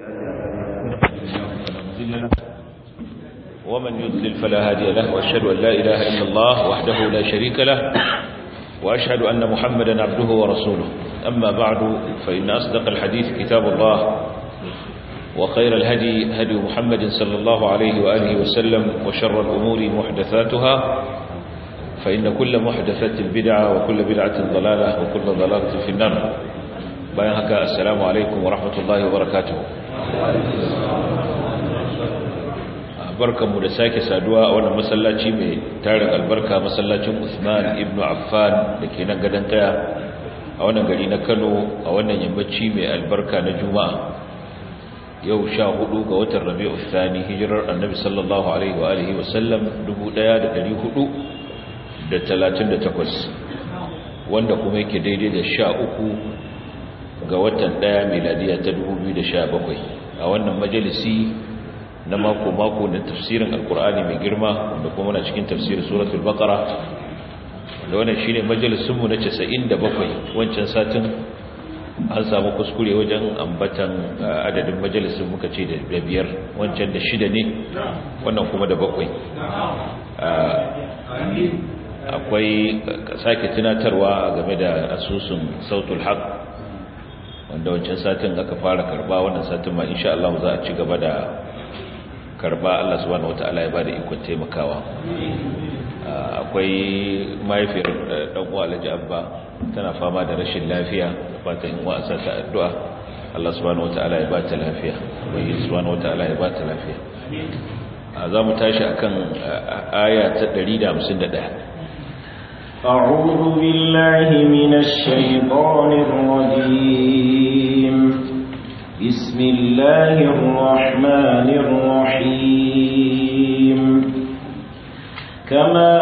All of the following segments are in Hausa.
ومن يضلل فلا هادي له وأشهد أن لا إله إلا الله وحده لا شريك له وأشهد أن محمدا عبده ورسوله أما بعد فإن أصدق الحديث كتاب الله وخير الهدي هدي محمد صلى الله عليه وآله وسلم وشر الأمور محدثاتها فإن كل محدثة بدعة وكل بدعة ضلالة وكل ضلالة في النار بيانك السلام عليكم ورحمة الله وبركاته barkanmu da sake saduwa a wannan masallaci mai tarin albarka masallacin Usman ibn Affan da ke nan gadon kaya a wannan gari na Kano a wannan yammaci mai albarka na Juma'a yau sha hudu ga watan Rabi'u Thani hijirar Annabi sallallahu alaihi wa alihi wa sallam 1438 wanda kuma yake daidai da sha uku ga watan daya miladiya ta 2017 a wannan majalisi na mako-mako da tafsirin alkur'ani mai girma da kuma na cikin tafsirin suratul baqara da wannan shine majalisunmu na 97 wancan satin an samu kuskure wajen ambatan adadin majalisun muka ce da biyar wancan da shida ne wannan kuma da bakwai akwai sake tunatarwa game da asusun sautul haq wanda wancan satin aka fara karba wannan satin ma insha Allah za a ci gaba da karba Allah subhanahu wata'ala ya bada ikon taimakawa akwai mahaifiyar dan uwa Alhaji Abba tana fama da rashin lafiya fatan in wa'asa ta addu'a Allah subhanahu wata'ala ya bata lafiya ubangi subhanahu wata'ala ya bata lafiya za mu tashi akan aya ta 151 أعوذ بالله من الشيطان الرجيم بسم الله الرحمن الرحيم كما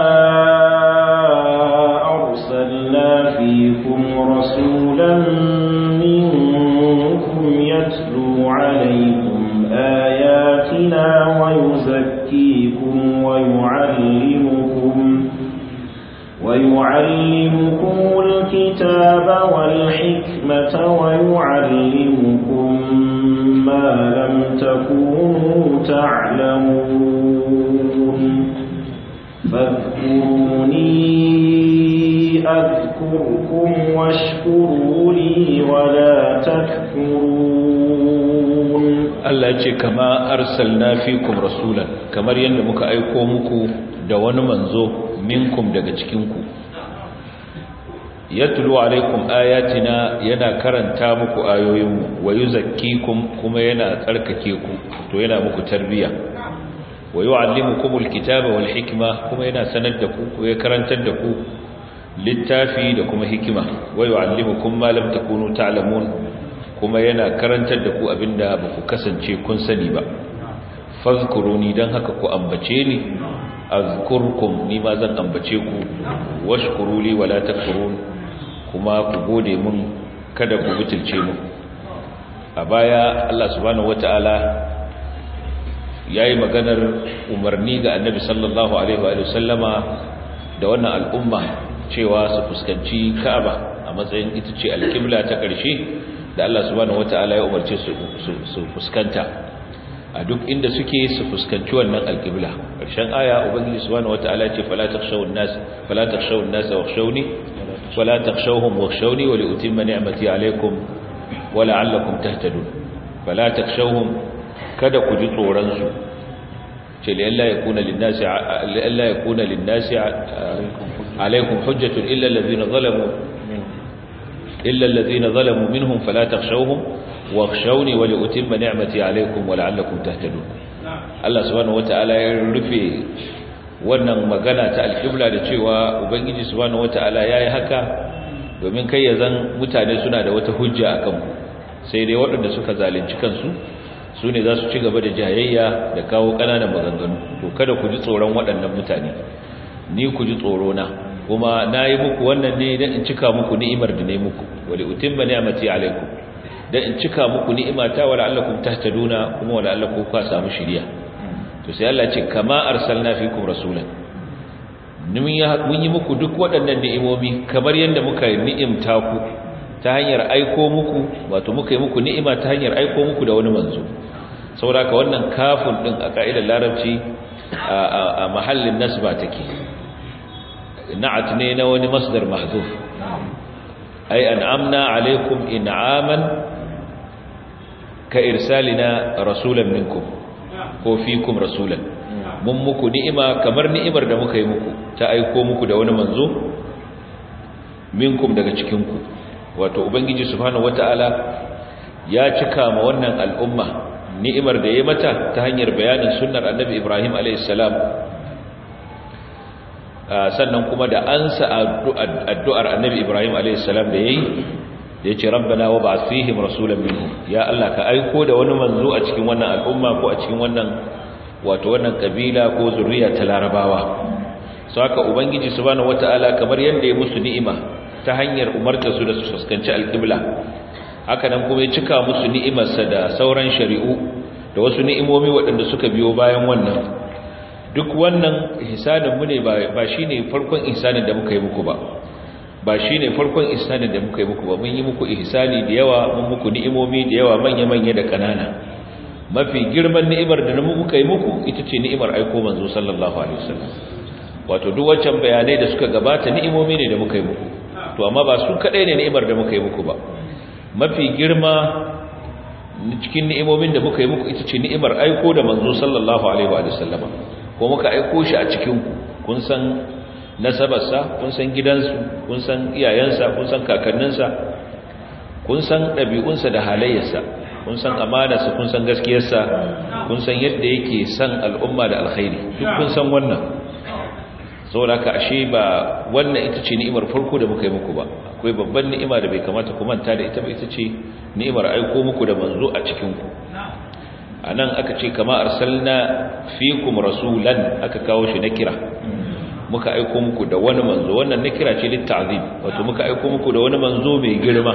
أرسلنا فيكم رسولا منكم يتلو عليكم آياتنا ويزكيكم ويعلمكم ويعلمكم الكتاب والحكمة ويعلمكم ما لم تكونوا تعلمون فاذكروني أذكركم واشكروا لي ولا تكفرون Allah ce kama arsalna fikum rasulan kamar yadda muka aiko muku da wani manzo minkum daga cikinku yatlu alaikum ayatina yana karanta muku ayoyinmu wa yuzakkikum kuma yana tsarkake ku to yana muku tarbiya wa yuallimukumul kitaba wal hikma kuma yana sanar da ku ko ya karantar da ku littafi da kuma hikima wa yuallimukum ma lam takunu ta'lamun kuma yana karantar da ku abinda ba ku kasance kun sani ba fazkuruni dan haka ku ambace ni azkurkum ni ma zan ambace ku washkuru li wala takfurun kuma ku gode mun kada ku butulce mu a baya Allah subhanahu wataala yayi maganar umarni ga Annabi sallallahu alaihi wa sallama da wannan al'umma cewa su fuskanci Ka'aba a matsayin ita ce alƙibla ta ƙarshe da Allah subhanahu wataala ya umarce su su fuskanta a duk inda suke su fuskanci wannan alƙibla ƙarshen aya ubangiji subhanahu wataala ya ce fala takhshawun nas fala takhshawun nas wakhshawni wala takhshawhum wakhshawni wa liutimma ni'mati alaykum wa la'allakum tahtadun fala takhshawhum kada ku ji tsoron su ce lalla yakuna lin-nasi lalla yakuna lin-nasi alaykum hujjatun illa alladhina zalamu illa alladhina zalamu minhum fala takhshawhum wakhshawni wa liutimma ni'mati alaykum wa la'allakum tahtadun Allah subhanahu wataala ya rufe wannan magana ta alqibla da cewa ubangiji subhanahu wataala yayi haka domin kai ya zan mutane suna da wata hujja akan ku sai dai waɗanda suka zalunci kansu su ne za su ci gaba da jayayya da kawo ƙananan maganganu to kada ku ji tsoron waɗannan mutane ni ku ji tsoro na kuma na yi muku wannan ne don in cika muku ni'imar da ne muku wali utimma ni'amati alaikum dan in cika muku ni'imata wa la'allakum tahtaduna kuma wa la'allakum ku samu shiriya to sai Allah ce kama arsalna fikum rasulan mun yi muku duk waɗannan ni'imomi kamar yadda muka ni'imta ku ta hanyar aiko muku wato muka yi muku ni'ima ta hanyar aiko muku da wani manzo saboda ka wannan kafin din a ka'idar larabci a mahallin nasba take na'at ne na wani masdar mahdhuf ay an'amna alaykum in'aman ka irsalina rasulan minkum ko fikum rasulan mun muku ni'ima kamar ni'imar da muka yi muku ta aiko muku da wani manzo minkum daga cikin ku wato ubangiji subhanahu wataala ya cika ma wannan al'umma ni'imar da ya mata ta hanyar bayanin sunnar annabi Ibrahim a.s. sannan kuma da ansa addu'ar annabi Ibrahim a.s. da ya yi da ya ce rabbana wa ba fihim rasulan minhu ya Allah ka aiko da wani manzo a cikin wannan al'umma ko a cikin wannan wato wannan kabila ko zuriya ta larabawa su haka ubangiji subhanahu wata'ala kamar yadda ya musu ni'ima ta hanyar umarta su da su fuskanci alƙibla haka nan kuma ya cika musu ni'imarsa da sauran shari'u da wasu ni'imomi waɗanda suka biyo bayan wannan duk wannan ihsaninmu ne ba shi ne farkon ihsanin da muka yi muku ba ba shi ne farkon ihsanin da muka yi muku ba mun yi muku ihsani da yawa mun muku ni'imomi da yawa manya-manya da ƙanana mafi girman ni'imar da muka yi muku ita ce ni'imar aiko manzo sallallahu alaihi wasallam wato duk wancan bayanai da suka gabata ni'imomi ne da muka yi muku to amma ba su kadai ne ni'imar da muka yi muku ba mafi girma cikin ni'imomin da muka yi muku ita ce ni'imar aiko da manzo sallallahu alaihi wa sallama ko muka aiko shi a cikin ku kun san nasabarsa kun san gidansu kun san iyayensa kun san kakanninsa kun san ɗabi'unsa da halayyarsa kun san amanarsa kun san gaskiyarsa kun san yadda yake san al'umma da alkhairi duk kun san wannan saboda ka ashe ba wannan ita ce ni'imar farko da muka yi muku ba akwai babban ni'ima da bai kamata ku manta da ita ba ita ce ni'imar aiko muku da manzo a cikin ku anan aka ce kama arsalna fikum rasulan aka kawo shi na kira muka aiko muku da wani manzo wannan na kira ce litta'zim wato muka aiko muku da wani manzo mai girma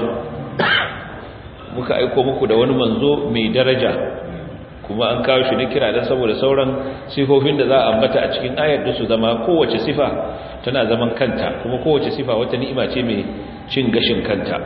muka aiko muku da wani manzo mai daraja kuma an kawo shi na kira don saboda sauran sifofin da za a ambata a cikin ayar da su zama kowace sifa tana zaman kanta kuma kowace sifa wata ni'ima ce mai cin gashin kanta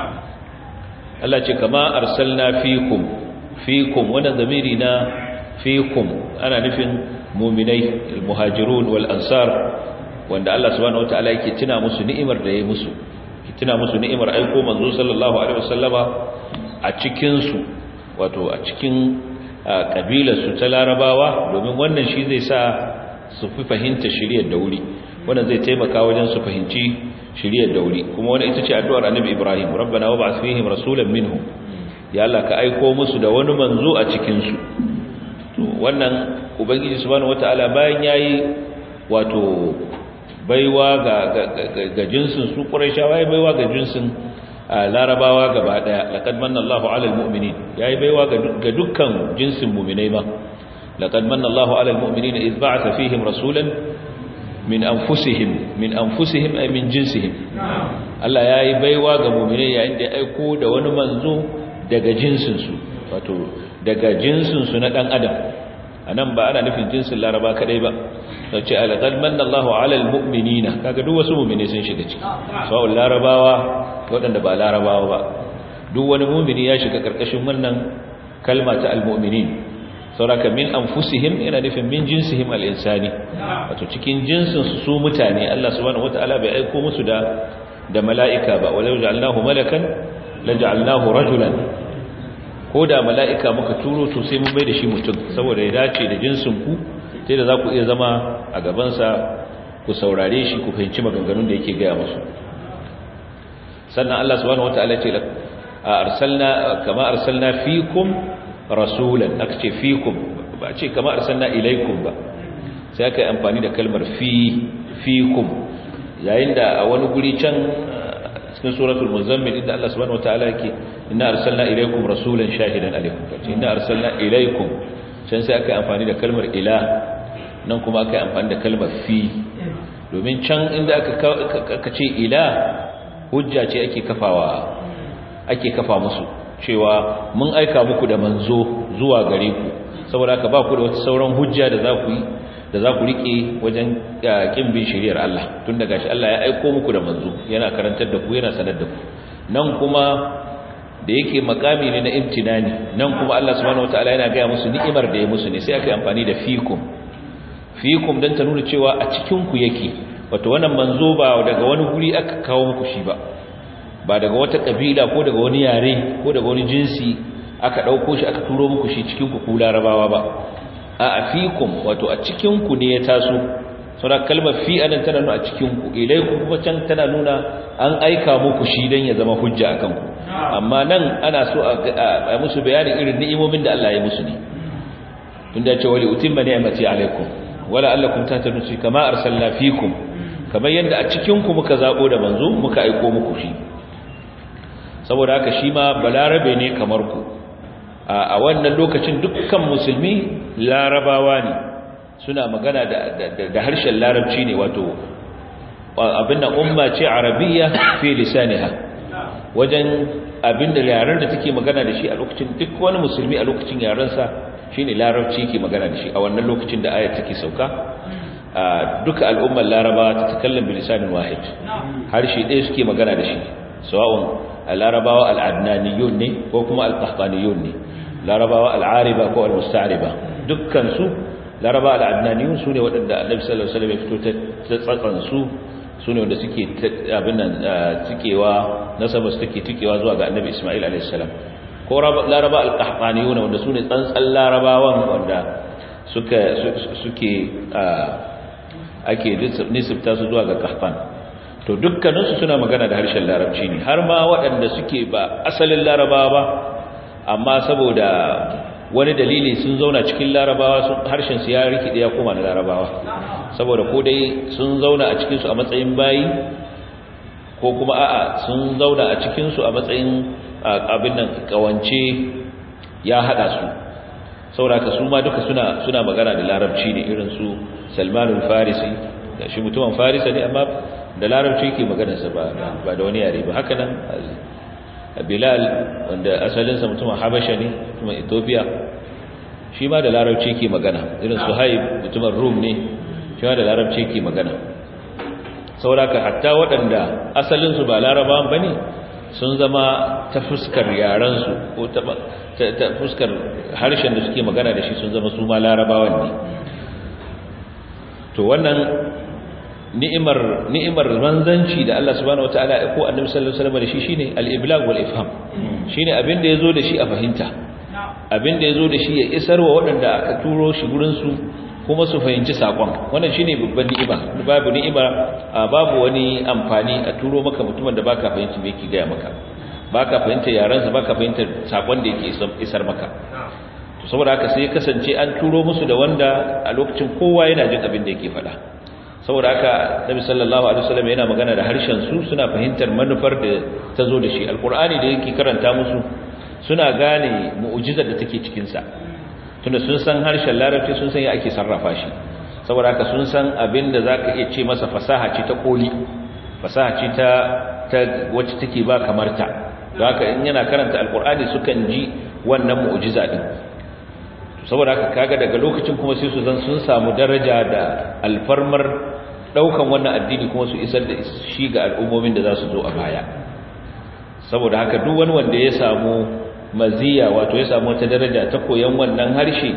Allah ce kama arsalna fikum fikum wannan zamiri na fikum ana nufin muminai almuhajirun wal ansar wanda Allah subhanahu wataala yake tuna musu ni'imar da ya musu tuna musu ni'imar aiko manzo sallallahu alaihi wasallama a cikin su wato a cikin kabilar su ta larabawa domin wannan shi zai sa su fi fahimta shiriyar da wuri wannan zai taimaka wajen su fahimci shiriyar da wuri kuma wannan ita ce addu'ar annabi Ibrahim rabbana wa ba'ath fihim rasulan minhum ya Allah ka aiko musu da wani manzo a cikin su to wannan ubangiji subhanahu wataala bayan yayi wato baiwa ga ga jinsin su quraishawa yayi baiwa ga jinsin larabawa gaba daya laqad manna Allahu 'alal mu'minin yayi baiwa ga dukkan jinsin mu'minai ma laqad manna Allahu 'alal mu'minina idh ba'atha fihim rasulan min anfusihim min anfusihim ay min jinsihim Allah yayi baiwa ga mu'minai yayin da ya aiko da wani manzo daga jinsin su wato daga jinsin su na dan adam anan ba ana nufin jinsin laraba kadai ba sace alaqad manna Allahu 'alal mu'minina kaga duk wasu mu'mini sun shiga ciki sawa'ul larabawa waɗanda ba larabawa ba duk wani mu'mini ya shiga karkashin wannan kalma ta almu'minin sauraka min anfusihim yana nufin min jinsihim al-insani wato cikin jinsin su su mutane Allah subhanahu wataala bai aiko musu da da mala'ika ba walau ja'alnahu malakan laja'alnahu rajulan ko da mala'ika muka turo to sai mun bai da shi mutum saboda ya dace da jinsin ku sai da za ku iya zama a gabansa ku saurare shi ku fahimci maganganun da yake gaya musu sannan Allah subhanahu wataala ce arsalna kama arsalna fikum rasulan aka ce fikum ba ce kama arsalna ilaikum ba sai aka yi amfani da kalmar fi fikum yayin da a wani guri can cikin suratul muzammil inda Allah subhanahu wataala yake inna arsalna ilaikum rasulan shahidan alaikum kace inna arsalna ilaikum can sai aka yi amfani da kalmar ila nan kuma aka yi amfani da kalmar fi domin can inda aka ce ila hujja ce ake kafawa ake kafa musu cewa mun aika muku da manzo zuwa gare ku saboda haka ba ku da wata sauran hujja da za ku yi da za ku rike wajen kin bin shari'ar Allah tun daga shi Allah ya aiko muku da manzo yana karantar da ku yana sanar da ku nan kuma da yake makami ne na imtinani nan kuma Allah subhanahu wataala yana ga musu ni'imar da ya musu ne sai aka yi amfani da fikum fikum dan ta nuna cewa a cikin ku yake wato wannan manzo ba daga wani guri aka kawo muku shi ba ba daga wata kabila ko daga wani yare ko daga wani jinsi aka dauko shi aka turo muku shi cikin ku ku larabawa ba a afikum wato a cikin ku ne ya taso saboda kalmar fi anan tana nuna a cikin ku ilaikum kuma can tana nuna an aika muku shi dan ya zama hujja akan ku amma nan ana so a musu bayanin irin ni'imomin da Allah ya musu ne tunda ya ce wali utimma ni'mati alaikum wala allakum tahtadun kama arsalna fikum kamar yadda a cikin ku muka zabo da manzo muka aiko muku shi saboda haka shi ma balarabe ne kamar ku a wannan lokacin dukkan musulmi larabawa ne suna magana da harshen larabci ne wato abin da umma ce arabiya fi lisaniha wajen abin da yaren da take magana da shi a lokacin duk wani musulmi a lokacin yarensa shine larabci ke magana da shi a wannan lokacin da ayat take sauka duka al'ummar larabawa ta takallam bilisanin wahid harshe ɗaya suke magana da shi sawa'un larabawa al'adnaniyun ne ko kuma al-qahtaniyun ne larabawa al'ariba ko al-musta'riba dukkan su larabawa al'adnaniyun sune waɗanda annabi sallallahu alaihi wasallam ya fito ta tsatsan su sune wanda suke abin nan tikewa nasaba su take tikewa zuwa ga annabi Isma'il alaihi salam ko laraba al-qahtaniyun wanda sune tsantsan larabawan wanda suka suke ake nisibta su zuwa ga qahtan to dukkaninsu suna magana da harshen larabci ne har ma waɗanda suke ba asalin larabawa ba amma saboda wani dalili sun zauna cikin larabawa harshen su ya rikide ya koma na larabawa saboda ko dai sun zauna a cikinsu a matsayin bayi ko kuma a'a sun zauna a cikinsu a matsayin abin nan kawance ya hada su saboda ka su ma duka suna suna magana da larabci ne irin su Salman al-Farisi da shi mutumin Farisa ne amma da larabci yake maganarsa ba ba da wani yare ba haka nan Bilal wanda asalinsa mutumin Habasha ne mutumin Ethiopia shi ma da larabci yake magana irin Suhaib mutumin Rum ne shi ma da larabci yake magana sauraka hatta waɗanda asalinsu ba larabawan bane sun zama ta fuskar yarensu ko ta fuskar harshen da suke magana da shi sun zama su ma larabawan ne to wannan ni'imar ni'imar manzanci da Allah subhanahu wataala ya ko annabi sallallahu alaihi wasallam da shi shine al-iblag wal ifham shine abin da yazo da shi a fahimta abin da yazo da shi ya isarwa waɗanda aka turo shi gurin su kuma su fahimci sakon wannan shine babban ni'ima babu ni'ima babu wani amfani a turo maka mutumin da baka fahimci me yake gaya maka baka fahimta yaran sa baka fahimta sakon da yake isar maka to saboda haka sai kasance an turo musu da wanda a lokacin kowa yana jin abin da yake faɗa saboda haka nabi sallallahu alaihi wasallam yana magana da harshen su suna fahimtar manufar da ta zo da shi alqur'ani da yake karanta musu suna gane mu'jizar da take cikin sa tunda sun san harshen larabci sun san ya ake sarrafa shi saboda haka sun san abin da zaka iya ce masa fasaha ce ta koli fasaha ce ta ta wacce take ba kamar ta haka in yana karanta alqur'ani sukan ji wannan mu'jiza din saboda haka kaga daga lokacin kuma sai su zan sun samu daraja da alfarmar daukan wannan addini kuma su isar da shi ga al'ummomin da za su zo a baya saboda haka duk wani wanda ya samu maziya wato ya samu wata daraja ta koyan wannan harshe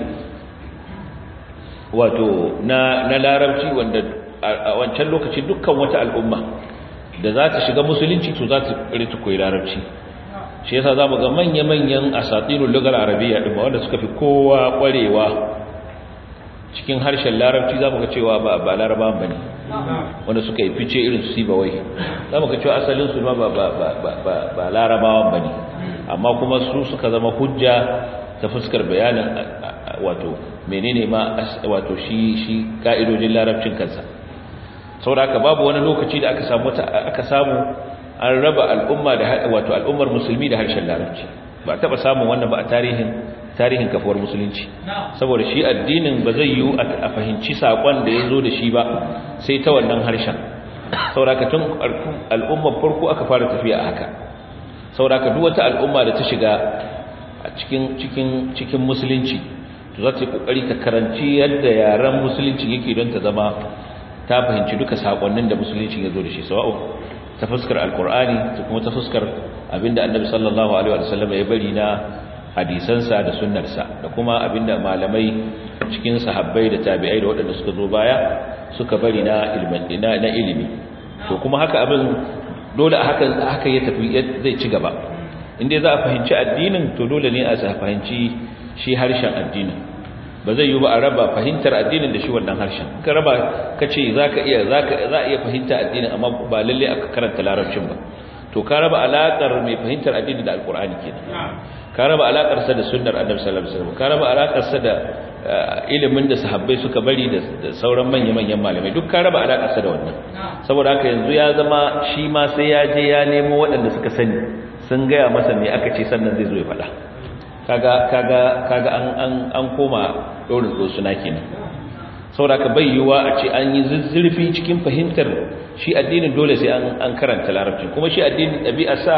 wato na na larabci wanda a wancan lokaci dukkan wata al'umma da za ta shiga musulunci to za ta rita koyi larabci shi yasa zamu ga manya-manyan asatirul lugal arabiyya din wanda suka fi kowa kwarewa cikin harshen larabci zamu ga cewa ba ba larabawan bane wanda suka yi fice irin su sibawai zamu ga cewa asalin su ba ba ba ba ba larabawan bane amma kuma su suka zama hujja ta fuskar bayanin wato menene ma wato shi shi ka'idojin larabcin kansa saboda haka babu wani lokaci da aka samu aka samu an raba al'umma da wato al'ummar musulmi da harshen larabci ba taba samun wannan ba a tarihin tarihin kafuwar musulunci saboda shi addinin ba zai yi a fahimci sakon da ya zo da shi ba sai ta wannan harshen saboda tun al'ummar farko aka fara tafiya a haka saboda duk wata al'umma da ta shiga a cikin cikin cikin musulunci to za ta yi kokari ta karanci yadda yaren musulunci yake don ta zama ta fahimci duka sakonnin da musulunci ya zo da shi sawa'u ta fuskar alkur'ani ta kuma ta fuskar abinda annabi sallallahu alaihi wasallam ya bari na hadisansa da sunnarsa da kuma abinda malamai cikin sahabbai da tabi'ai da waɗanda suka zo baya suka bari na ilmi na ilimi to kuma haka abin dole haka haka ya tafi zai ci gaba inda za a fahimci addinin to dole ne a fahimci shi harshen addinin ba zai yi ba a raba fahimtar addinin da shi wannan harshen ka raba ka ce za ka iya za a iya fahimta addinin amma ba lalle aka karanta larabcin ba to ka raba alaƙar mai fahimtar addini da alƙur'ani kenan ka raba alaƙar sa da sunnar annabi sallallahu alaihi wasallam ka raba alaƙar sa da ilimin da sahabbai suka bari da sauran manya-manyan malamai duk ka raba alaƙar sa da wannan saboda haka yanzu ya zama shi ma sai ya je ya nemo waɗanda suka sani sun gaya masa me aka ce sannan zai zo ya faɗa kaga kaga kaga an an an koma dorin suna kenan saboda ka bayyuwa a ce an yi zurfi cikin fahimtar shi addinin dole sai an an karanta larabci kuma shi addinin dabi'arsa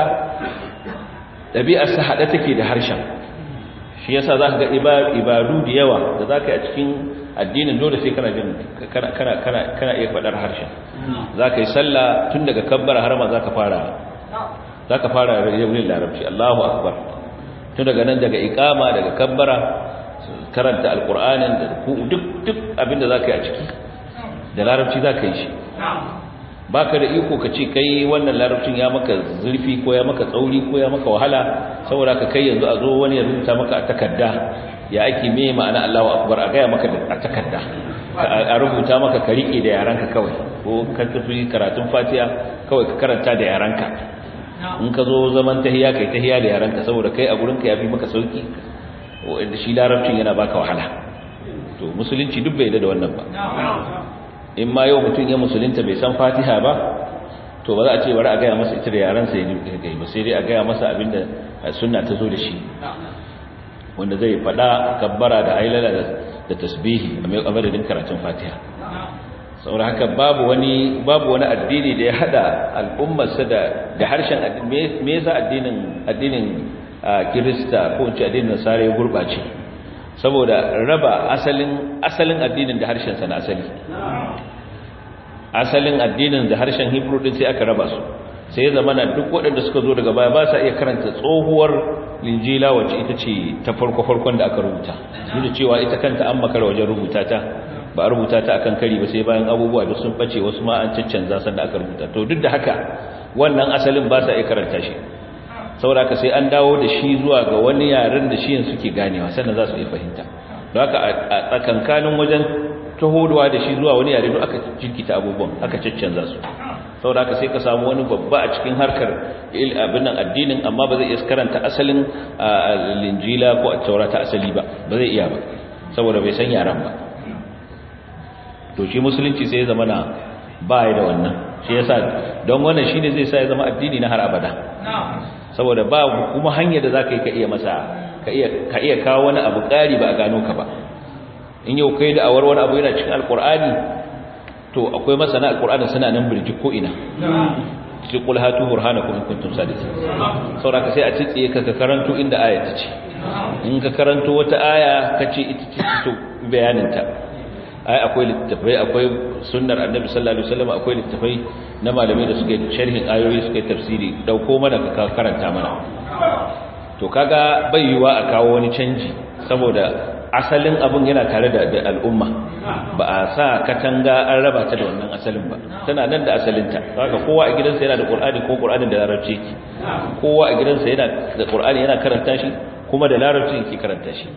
dabi'arsa hada take da harshen shi yasa zaka ga ibadu da yawa da zaka yi a cikin addinin dole sai kana jin kana kana kana kana iya fadar harshen zaka yi sallah tun daga kabbara har ma zaka fara zaka fara yin larabci Allahu akbar tun daga nan daga ikama daga kabbara karanta alkur'anin da duk duk abinda za ka yi a ciki da larabci za ka yi shi ba ka da iko ka ce kai wannan larabcin ya maka zurfi ko ya maka tsauri ko ya maka wahala saboda ka kai yanzu a zo wani ya rubuta maka a takarda ya ake me ma'ana Allahu akbar a gaya maka a takarda a rubuta maka ka rike da yaranka kawai ko ka tafi karatun fatiha kawai ka karanta da yaranka in ka zo zaman tahiya kai tahiya da yaranka saboda kai a gurinka ya fi maka sauki wanda shi larabcin yana baka wahala to musulunci duk bai da wannan ba in ma yau mutum ya musulunta bai san fatiha ba to ba za a ce bari a gaya masa ita da yaransa ya gai ba sai dai a gaya masa abinda sunna ta zo da shi wanda zai faɗa kabbara da ailala da tasbihi a madadin karatun fatiha saboda haka babu wani babu wani addini da ya hada al'ummarsa da da harshen addini me yasa addinin addinin kirista ko in ce addinin nasara ya gurbace saboda raba asalin asalin addinin da harshen sa na asali asalin addinin da harshen hebrew din sai aka raba su sai ya zama duk waɗanda suka zo daga baya ba sa iya karanta tsohuwar linjila wacce ita ce ta farko farkon da aka rubuta duk da cewa ita kanta an makara wajen rubuta ta ba a rubuta ta akan kari ba sai bayan abubuwa da sun bace wasu ma an caccanza sanda aka rubuta to duk da haka wannan asalin ba sa iya karanta shi saboda haka sai an dawo da shi zuwa ga wani yaren da shi suke ganewa sannan za su iya fahimta don haka a tsakankanin wajen tahodowa da shi zuwa wani yare duk aka jirkita abubuwan aka caccanza su saboda haka sai ka samu wani babba a cikin harkar abin nan addinin amma ba zai iya karanta asalin linjila ko a taura ta asali ba ba zai iya ba saboda bai san yaran ba to shi musulunci sai ya zama na ba ya da wannan shi yasa don wannan shine zai sa ya zama addini na har abada saboda ba kuma hanyar da zaka yi ka iya masa ka iya ka iya kawo wani abu ƙari ba a gano ka ba in yau kai da awar wani abu yana cikin alqur'ani to akwai masana alqur'ani suna nan birji ko ina ci qul hatu burhanakum in kuntum sadiqin saboda sai a tsiye ka ka karanto inda aya ta ce in ka karanto wata aya kace ita ce to bayanin ta ai akwai littafai akwai sunnar annabi sallallahu alaihi wasallam akwai littafai na malamai da suke sharhin ayoyi suke tafsiri dauko mana ka karanta mana to kaga bai yiwa a kawo wani canji saboda asalin abun yana tare da al'umma ba a sa katanga an raba ta da wannan asalin ba tana nan da asalinta haka kowa a gidansa yana da qur'ani ko qur'anin da larabci yake kowa a gidansa yana da qur'ani yana karanta shi kuma da larabci yake karanta shi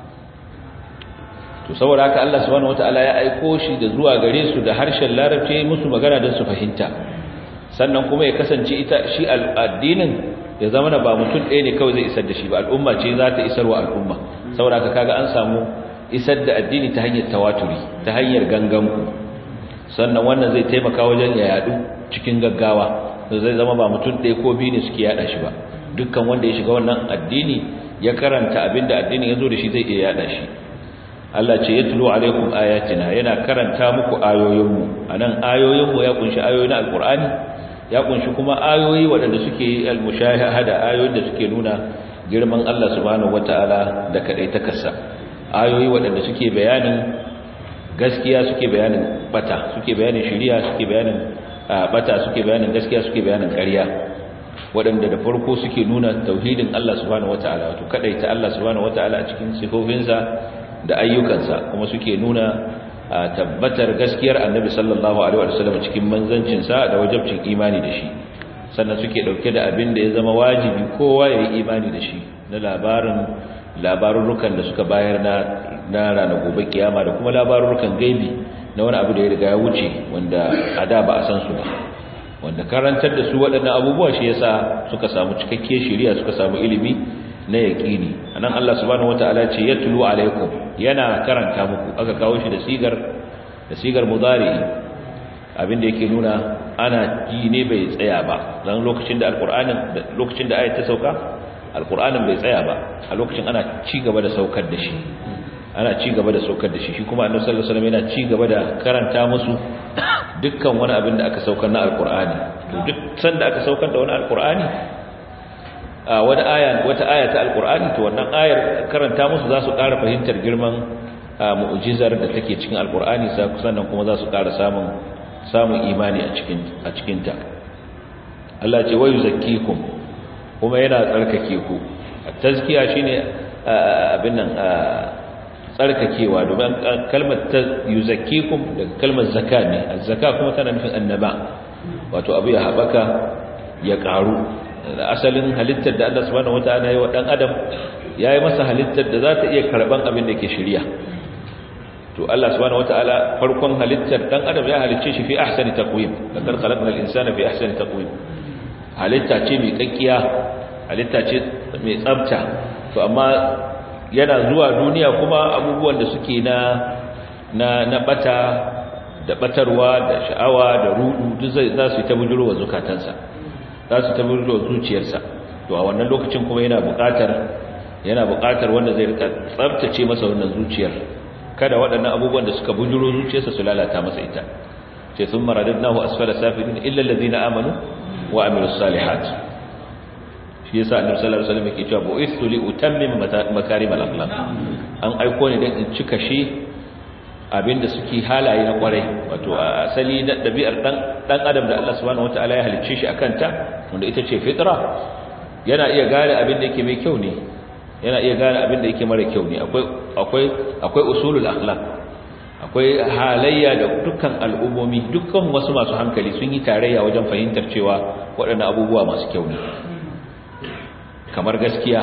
to saboda haka Allah subhanahu wataala ya aiko shi da zuwa gare su da harshen larabci musu magana don su fahimta sannan kuma ya kasance ita shi addinin ya zama na ba mutum ɗaya ne kawai zai isar da shi ba al'umma ce za ta isar wa al'umma saboda haka kaga an samu isar da addini ta hanyar tawaturi ta hanyar ganganku sannan wannan zai taimaka wajen ya yadu cikin gaggawa zai zama ba mutum ɗaya ko biyu ne suke yada shi ba dukkan wanda ya shiga wannan addini ya karanta abinda addinin ya zo da shi zai iya yada shi Allah ce yatlu alaikum ayatina yana karanta muku ayoyinmu anan ayoyinmu ya kunshi ayoyin alqur'ani ya kunshi kuma ayoyi waɗanda suke almushahada ayoyin da suke nuna girman Allah subhanahu wataala da kadai takarsa ayoyi waɗanda suke bayanin gaskiya suke bayanin bata suke bayanin shari'a suke bayanin bata suke bayanin gaskiya suke bayanin ƙarya waɗanda da farko suke nuna tauhidin Allah subhanahu wataala wato kadaita Allah subhanahu wataala a cikin sifofinsa da ayyukansa kuma suke nuna tabbatar gaskiyar annabi sallallahu alaihi wasallam cikin manzancinsa da wajibcin imani da shi sannan suke dauke da abin da ya zama wajibi kowa ya yi imani da shi na labarin labarurrukan da suka bayar na na ranar gobe kiyama da kuma labarurrukan gaibi na wani abu da ya riga ya wuce wanda a da ba a san su ba wanda karantar da su waɗannan abubuwa shi yasa suka samu cikakke shari'a suka samu ilimi na yaqini anan Allah subhanahu wataala ce yatlu alaikum yana karanta muku aka kawo shi da sigar da sigar mudari abinda yake nuna ana ji ne bai tsaya ba dan lokacin da alqur'anin lokacin da ayat ta sauka alqur'anin bai tsaya ba a lokacin ana ci gaba da saukar da shi ana ci gaba da saukar da shi shi kuma annabi sallallahu alaihi wasallam yana ci gaba da karanta musu dukkan wani abin da aka saukar na alqur'ani to duk sanda aka saukar da wani alqur'ani a wata aya wata aya ta alqur'ani to wannan ayar karanta musu za su ƙara fahimtar girman mu'jizar da take cikin alqur'ani sannan kuma za su ƙara samun samun imani a cikin a cikin ta Allah ce wayu zakkikum kuma yana tsarkake ku tazkiya shine abin nan tsarkakewa domin kalmar ta yuzakkikum daga kalmar zakka ne az-zakka kuma tana nufin annaba wato abu ya habaka ya karu asalin halittar da Allah subhanahu wataala ya wa dan adam yayi masa halittar da za ta iya karban abin da ke shirya to Allah subhanahu wataala farkon halittar dan adam ya halicce shi fi ahsani taqwim lakar khalaqna al-insana fi ahsani taqwim halitta ce mai kakkiya halitta ce mai tsafta to amma yana zuwa duniya kuma abubuwan da suke na na na bata da batarwa da sha'awa da rudu duk zai za su ta bujuro wa zukatansa za su ta bujuro zuciyarsa to a wannan lokacin kuma yana buƙatar yana buƙatar wanda zai rika tsaftace masa wannan zuciyar kada waɗannan abubuwan da suka bujuro zuciyarsa su lalata masa ita ce sun maradadnahu asfala safilin illa allazina amanu wa amilus salihat shi yasa annabi sallallahu alaihi wasallam yake cewa bu'istu li utammima makarimal akhlaq an aiko ne dan in cika shi abinda suke halaye na kwarai wato asali na dabi'ar dan dan adam da Allah subhanahu wataala ya halicce shi akan ta wanda ita ce fitra yana iya gane abin da yake mai kyau ne yana iya gane abin da yake mara kyau ne akwai akwai akwai usulul akhlaq akwai halayya da dukkan al'ummomi dukkan wasu masu hankali sun yi tarayya wajen fahimtar cewa waɗannan abubuwa masu kyau ne kamar gaskiya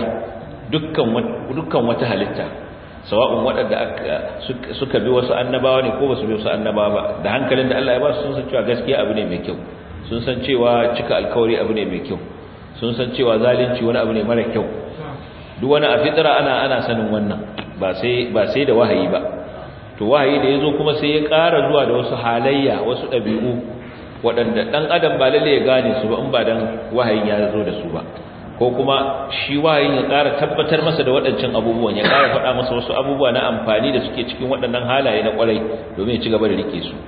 dukkan wata halitta sawa'un waɗanda suka bi wasu annabawa ne ko ba su bi wasu annabawa ba da hankalin da Allah ya ba su sun san cewa gaskiya abu ne mai kyau sun san cewa cika alkawari abu ne mai kyau sun san cewa zalunci wani abu ne mara kyau duk wani a fitira ana ana sanin wannan ba sai ba sai da wahayi ba to wahayi da yazo kuma sai ya ƙara zuwa da wasu halayya wasu ɗabi'u waɗanda ɗan adam ba lalle ya gane su ba in ba dan wahayin ya zo da su ba ko kuma shi wahayin ya ƙara tabbatar masa da waɗancan abubuwan ya ƙara faɗa masa wasu abubuwa na amfani da suke cikin waɗannan halaye na ƙwarai domin ya ci gaba da rike su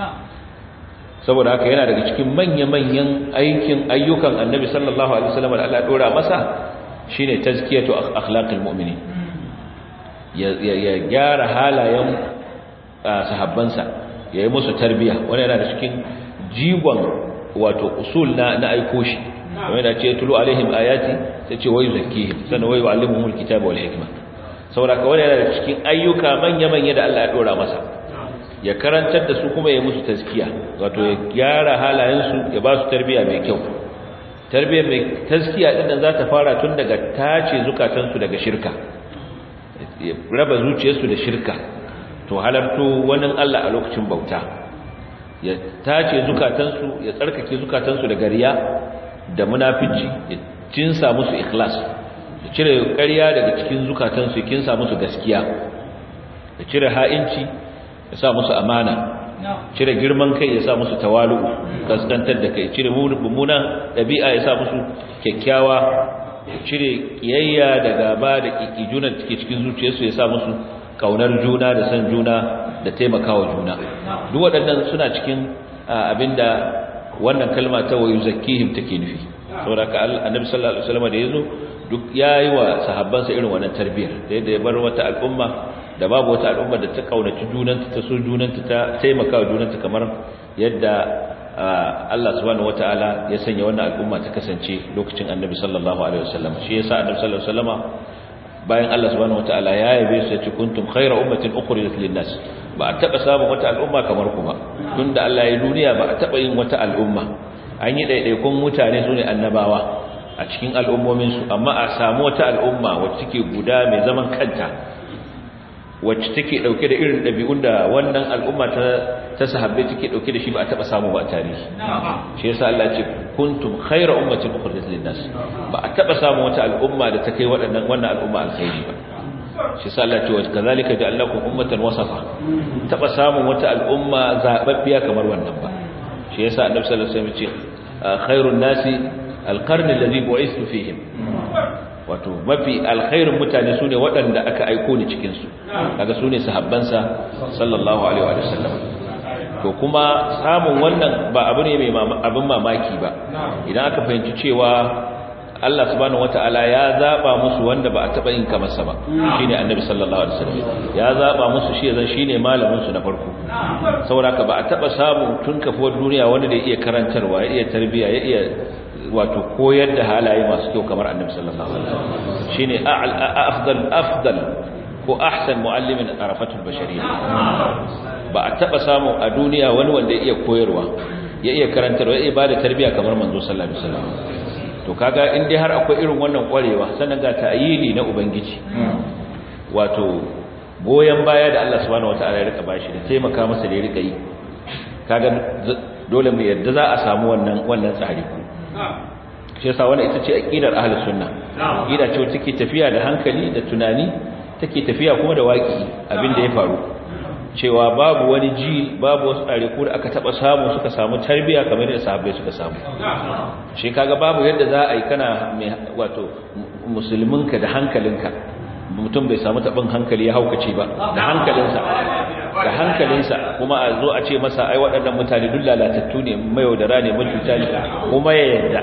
saboda haka yana daga cikin manya-manyan aikin ayyukan annabi sallallahu alaihi wasallam da Allah dora masa shine tazkiyatu akhlaqil mu'minin ya gyara halayen sahabbansa yayi musu tarbiya wannan yana da cikin jigon wato usul na na aiko shi kamar da ce tulu alaihim ayati sai ce wayu zakkihim sannan wayu allimuhumul kitaba wal hikma saboda ka wannan yana da cikin ayyuka manya-manya da Allah ya dora masa ya karantar da su kuma ya musu taskiya wato ya gyara halayensu ya ba su tarbiya mai kyau tarbiya mai taskiya din nan za ta fara tun daga tace zukatansu daga shirka ya raba zuciyarsu da shirka to halarto wani Allah a lokacin bauta ya tace zukatansu ya tsarkake zukatansu daga riya da munafici ya cinsa musu ikhlas ya cire ƙarya daga cikin zukatansu ya kinsa musu gaskiya ya cire ha'inci ya sa musu amana cire girman kai ya sa musu tawalu kaskantar da kai cire mummunan ɗabi'a ya sa musu kyakkyawa cire kiyayya da gaba da kikijuna da take cikin zuciyarsu ya sa musu kaunar juna da san juna da taimakawa juna duk waɗannan suna cikin abinda wannan kalma ta wayu zakkihim take nufi saboda ka annabi sallallahu alaihi wasallam da yazo duk yayi wa sahabbansa irin wannan tarbiyar da yadda ya bar wata al'umma da babu wata al'umma da ta kaunaci junanta ta so junanta ta taimaka wa junanta kamar yadda Allah subhanahu wataala ya sanya wannan al'umma ta kasance lokacin Annabi sallallahu alaihi wasallam shi yasa Annabi sallallahu alaihi wasallama bayan Allah subhanahu wataala ya yabe su ce kuntum khayra ummatin ukhrijat lin-nas ba a taba samun wata al'umma kamar ku ba tunda Allah ya duniya ba a taba yin wata al'umma an yi daidaikun mutane sune annabawa a cikin al'ummomin su amma a samu wata al'umma wacce take guda mai zaman kanta wacce take dauke da irin dabi'un da wannan al'umma ta ta sahabbai take dauke da shi ba a taba samu ba a tarihi shi yasa Allah ya ce kuntum khayra ummatin ukhrijat lin-nas ba a taba samu wata al'umma da ta kai waɗannan wannan al'umma alkhairi ba shi yasa Allah ya ce wa kazalika ja'alnakum ummatan wasafa taba samu wata al'umma zababbiya kamar wannan ba shi yasa Annabi sallallahu alaihi wasallam ya ce khairun nasi alqarn alladhi bu'ithu fihim wato mafi alkhairin mutane su ne waɗanda aka aiko ni cikinsu daga su ne sahabbansa sallallahu alaihi wa sallam to kuma samun wannan ba abu ne mai abin mamaki ba idan aka fahimci cewa Allah subhanahu wata'ala ya zaba musu wanda ba a taba yin kamar sa ba shine annabi sallallahu alaihi wasallam ya zaba musu shi zan shine malamin su na farko saboda haka ba a taba samu tun kafuwar duniya wanda da ya iya karantarwa ya iya tarbiya ya iya wato koyar da halaye masu kyau kamar annabi sallallahu alaihi wasallam shine afdal afdal ko ahsan muallimin arafatul bashariyya ba a taba samu a duniya wani wanda ya iya koyarwa ya iya karantarwa ya iya bada tarbiya kamar manzo sallallahu alaihi wasallam to kaga in dai har akwai irin wannan kwarewa sannan ga ta'yini na ubangiji wato goyen baya da Allah subhanahu wataala ya rika bashi da taimaka masa da ya rika yi kaga dole mu yadda za a samu wannan wannan tsari shi yasa wannan ita ce aqidar ahlus sunna aqida ce take tafiya da hankali da tunani take tafiya kuma da waki abinda ya faru cewa babu wani ji babu wasu ɗariku da aka taɓa samu suka samu tarbiya kamar yadda sahabbai suka samu shi kaga babu yadda za a yi kana mai wato musulminka da hankalinka mutum bai samu taɓin hankali ya haukace ba da hankalinsa da hankalinsa kuma a zo a ce masa ai waɗannan mutane duk lalatattu ne mayaudara ne macuta ne kuma ya yadda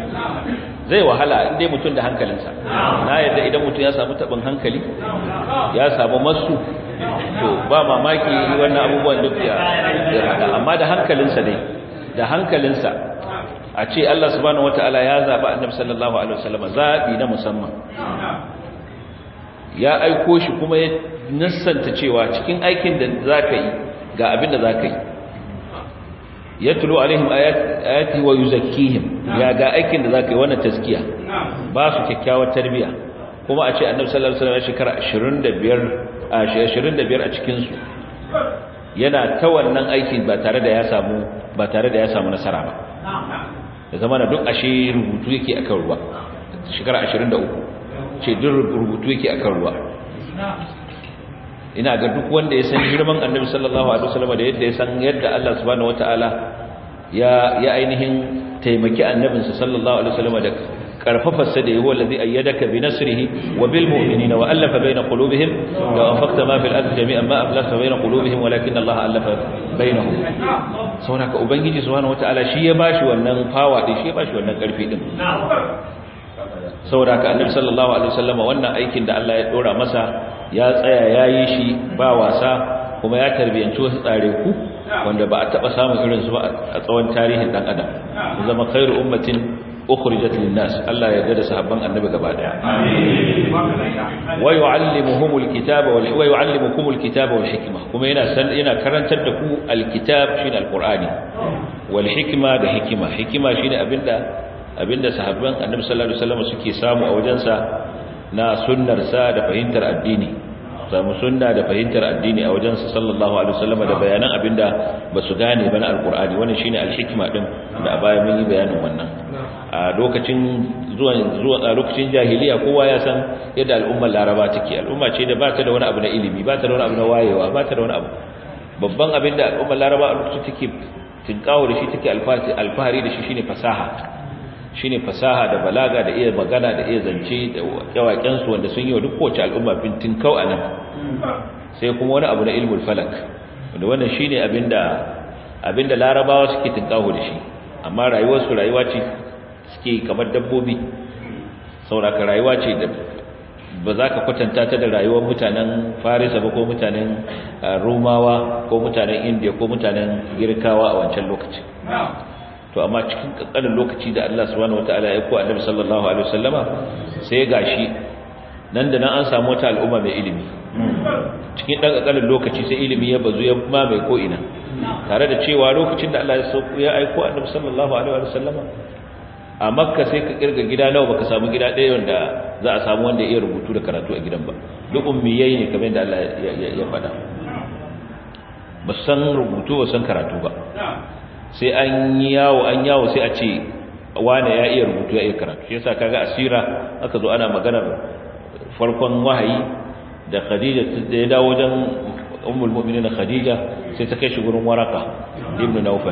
zai wahala inda mutum da hankalinsa na yadda idan mutum ya samu taɓin hankali ya samu masu to ba mamaki wannan abubuwan duk ya rada amma da hankalinsa dai da hankalinsa a ce Allah subhanahu wataala ya zaba annabi sallallahu alaihi wasallam zabi na musamman ya aiko shi kuma ya nassanta cewa cikin aikin da zaka yi ga abin da zaka yi yatlu alaihim ayati wa yuzakkihim ya ga aikin da zaka yi wannan taskiya ba su kyakkyawar tarbiya kuma a ce annabi sallallahu alaihi wasallam shekara 25 a 25 a cikin su yana ta wannan aikin ba tare da ya samu ba tare da ya samu nasara ba da zamana duk ashe rubutu yake akan ruwa shekara 23 ce duk rubutu yake akan ruwa ina ga duk wanda ya san girman annabi sallallahu alaihi wasallam da yadda ya san yadda Allah subhanahu wataala ya ya ainihin taimaki annabinsa sallallahu alaihi wasallam da karfafarsa da yawa allazi ayyadaka bi nasrihi wa bil mu'minina wa alafa baina qulubihim law anfaqta ma fil ardi jami'an ma aflasta baina qulubihim walakin Allah alafa bainahum saboda ubangiji subhanahu wataala shi ya bashi wannan fawa din shi ya bashi wannan karfi din saboda ka annabi sallallahu alaihi wasallam wannan aikin da Allah ya dora masa ya tsaya yayi shi ba wasa kuma ya tarbiyanci wasu tsare ku wanda ba a taba samun irin su ba a tsawon tarihin dan adam zama khairu ummatin ukhrijat lin-nas Allah ya gada sahabban annabi gaba daya wa yu'allimuhumul kitaba wal wa yu'allimukumul kitaba wal hikma kuma yana yana karantar da ku alkitab shine alqur'ani wal hikma da hikima hikima shine abinda abinda sahabban annabi sallallahu alaihi wasallam suke samu a wajensa na sunnarsa da fahimtar addini samu sunna da fahimtar addini a wajensa sallallahu alaihi wasallam da bayanan abinda ba su gane ba na alqur'ani wannan shine alhikma din da a baya mun yi bayanin wannan a lokacin zuwa zuwa a lokacin jahiliya kowa ya san yadda al'ummar laraba take al'umma ce da ba ta da wani abu na ilimi ba ta da wani abu na wayewa ba ta da wani abu babban abin da al'ummar laraba a lokacin take tinkawo da shi take alfahari da shi shine fasaha shine fasaha da balaga da iya magana da iya zance da yawaken su wanda sun yi wa duk kowace al'umma bintin kau anan sai kuma wani abu na ilmul falak wanda wannan shine abinda abinda larabawa suke tinkawo da shi amma rayuwar su rayuwa ce suke kamar dabbobi sauraka rayuwa ce da ba za ka kwatanta ta da rayuwar mutanen farisa ba ko mutanen rumawa ko mutanen indiya ko mutanen girkawa a wancan lokaci to amma cikin kankanin lokaci da Allah subhanahu wataala ya ko annabi sallallahu alaihi wasallama sai gashi nan da nan an samu wata al'umma mai ilimi cikin dan kankanin lokaci sai ilimi ya bazu ya mamaye ko ina tare da cewa lokacin da Allah ya sauko ya aiko annabi sallallahu alaihi wasallama a makka sai ka kirga gida nawa baka samu gida ɗaya wanda za a samu wanda ya iya rubutu da karatu a gidan ba duk ummiyai ne kamar yadda Allah ya faɗa ba san rubutu ba san karatu ba sai an yi yawo an yawo sai a ce wane ya iya rubutu ya iya karatu shi yasa kaga asira aka zo ana maganar farkon wahayi da Khadija da ya dawo wajen ummul mu'minin Khadija sai ta kai shi gurin waraka ibn Nawfal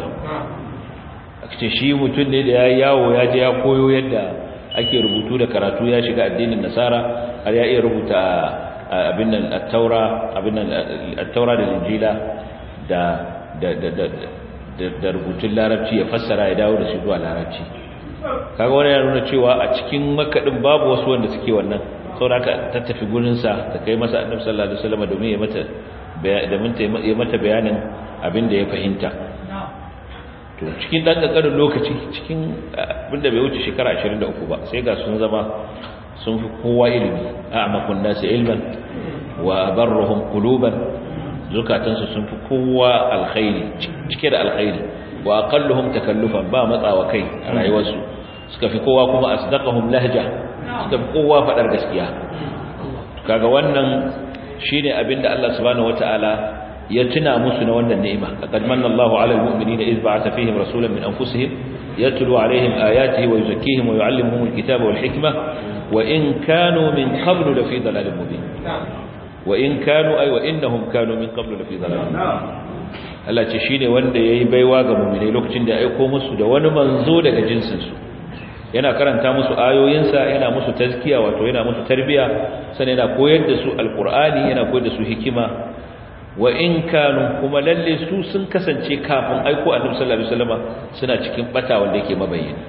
ce shi mutum ne da ya yawo ya je ya koyo yadda ake rubutu da karatu ya shiga addinin nasara har ya iya rubuta abin nan at-taura abin nan at-taura da injila da da da da da rubutun larabci ya fassara ya dawo da shi zuwa larabci kaga wannan ya nuna cewa a cikin makadin babu wasu wanda suke wannan saboda ta tafi gurin sa ta kai masa annabi sallallahu alaihi wasallam domin ya mata domin ya mata bayanin abin da ya fahimta to cikin dan kankanin lokaci cikin abinda bai wuce shekara 23 ba sai ga sun zama sun fi kowa ilimi a'makun nasi ilman wa barruhum quluban zukatansu sun fi kowa alkhairi cike da alkhairi wa aqalluhum takallufan ba matsawa kai a rayuwarsu suka fi kowa kuma asdaqahum lahja suka fi kowa fadar gaskiya kaga wannan shine abinda Allah subhanahu wataala ya tuna musu na wannan ni'ima laqad manna Allahu 'alal mu'minina idh ba'atha fihim rasulan min anfusihim yatlu 'alayhim ayatihi wa yuzakkihim wa yu'allimuhum al-kitaba wal hikma wa in kanu min qablu lafi dhalalin mubin wa in kanu ay wa innahum kanu min qablu lafi dhalalin Allah ce shine wanda yayi baiwa ga mu'minai lokacin da ya aika musu da wani manzo daga jinsin su yana karanta musu ayoyinsa yana musu tazkiya wato yana musu tarbiya sannan yana koyar da su alqur'ani yana koyar da su hikima wa in kanu kuma lalle su sun kasance kafin aiko annabi sallallahu alaihi wasallama suna cikin bata wanda yake mabayyana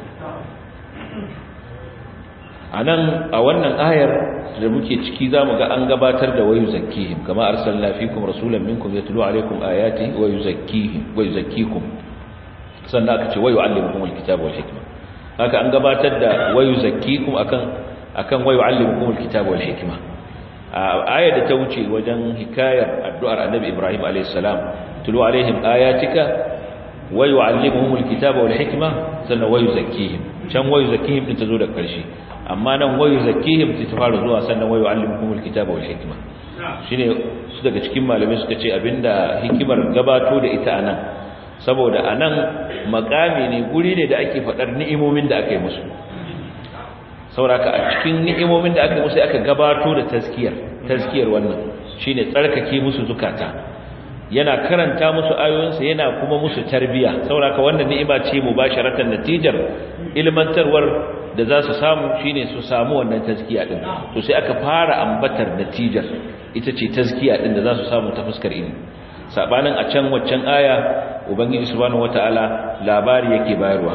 anan a wannan ayar da muke ciki zamu ga an gabatar da wayu zakkihim kama arsalna fikum rasulan minkum yatlu alaikum ayati wa yuzakkihim wa yuzakkikum sannan aka ce wayu allimukum alkitaba wal hikma haka an gabatar da wayu zakkikum akan akan wayu allimukum alkitaba wal hikma ayar da ta wuce wajen hikayar addu'ar annabi Ibrahim a.s. tulu alaihim ayatika wa yu'allimuhum alkitaba wal hikma sannan wa yuzakkihim can wa yuzakkihim din tazo da karshe amma nan wa yuzakkihim ta fara zuwa sannan wa yu'allimuhum alkitaba wal hikma shine su daga cikin malamai suka ce abinda hikimar gabato da ita anan saboda anan makami ne guri ne da ake fadar ni'imomin da aka yi musu sauraka a cikin ni'imomin da aka musu aka gabato da taskiyar taskiyar wannan shine tsarkake musu zukata yana karanta musu ayoyinsa yana kuma musu tarbiya sauraka wannan ni'ima ce mubasharatan natijar ilmantarwar da za su samu shine su samu wannan taskiya din to sai aka fara ambatar natijar ita ce taskiya din da za su samu ta fuskar ilimi sabanin a can waccan aya ubangiji subhanahu wataala labari yake bayarwa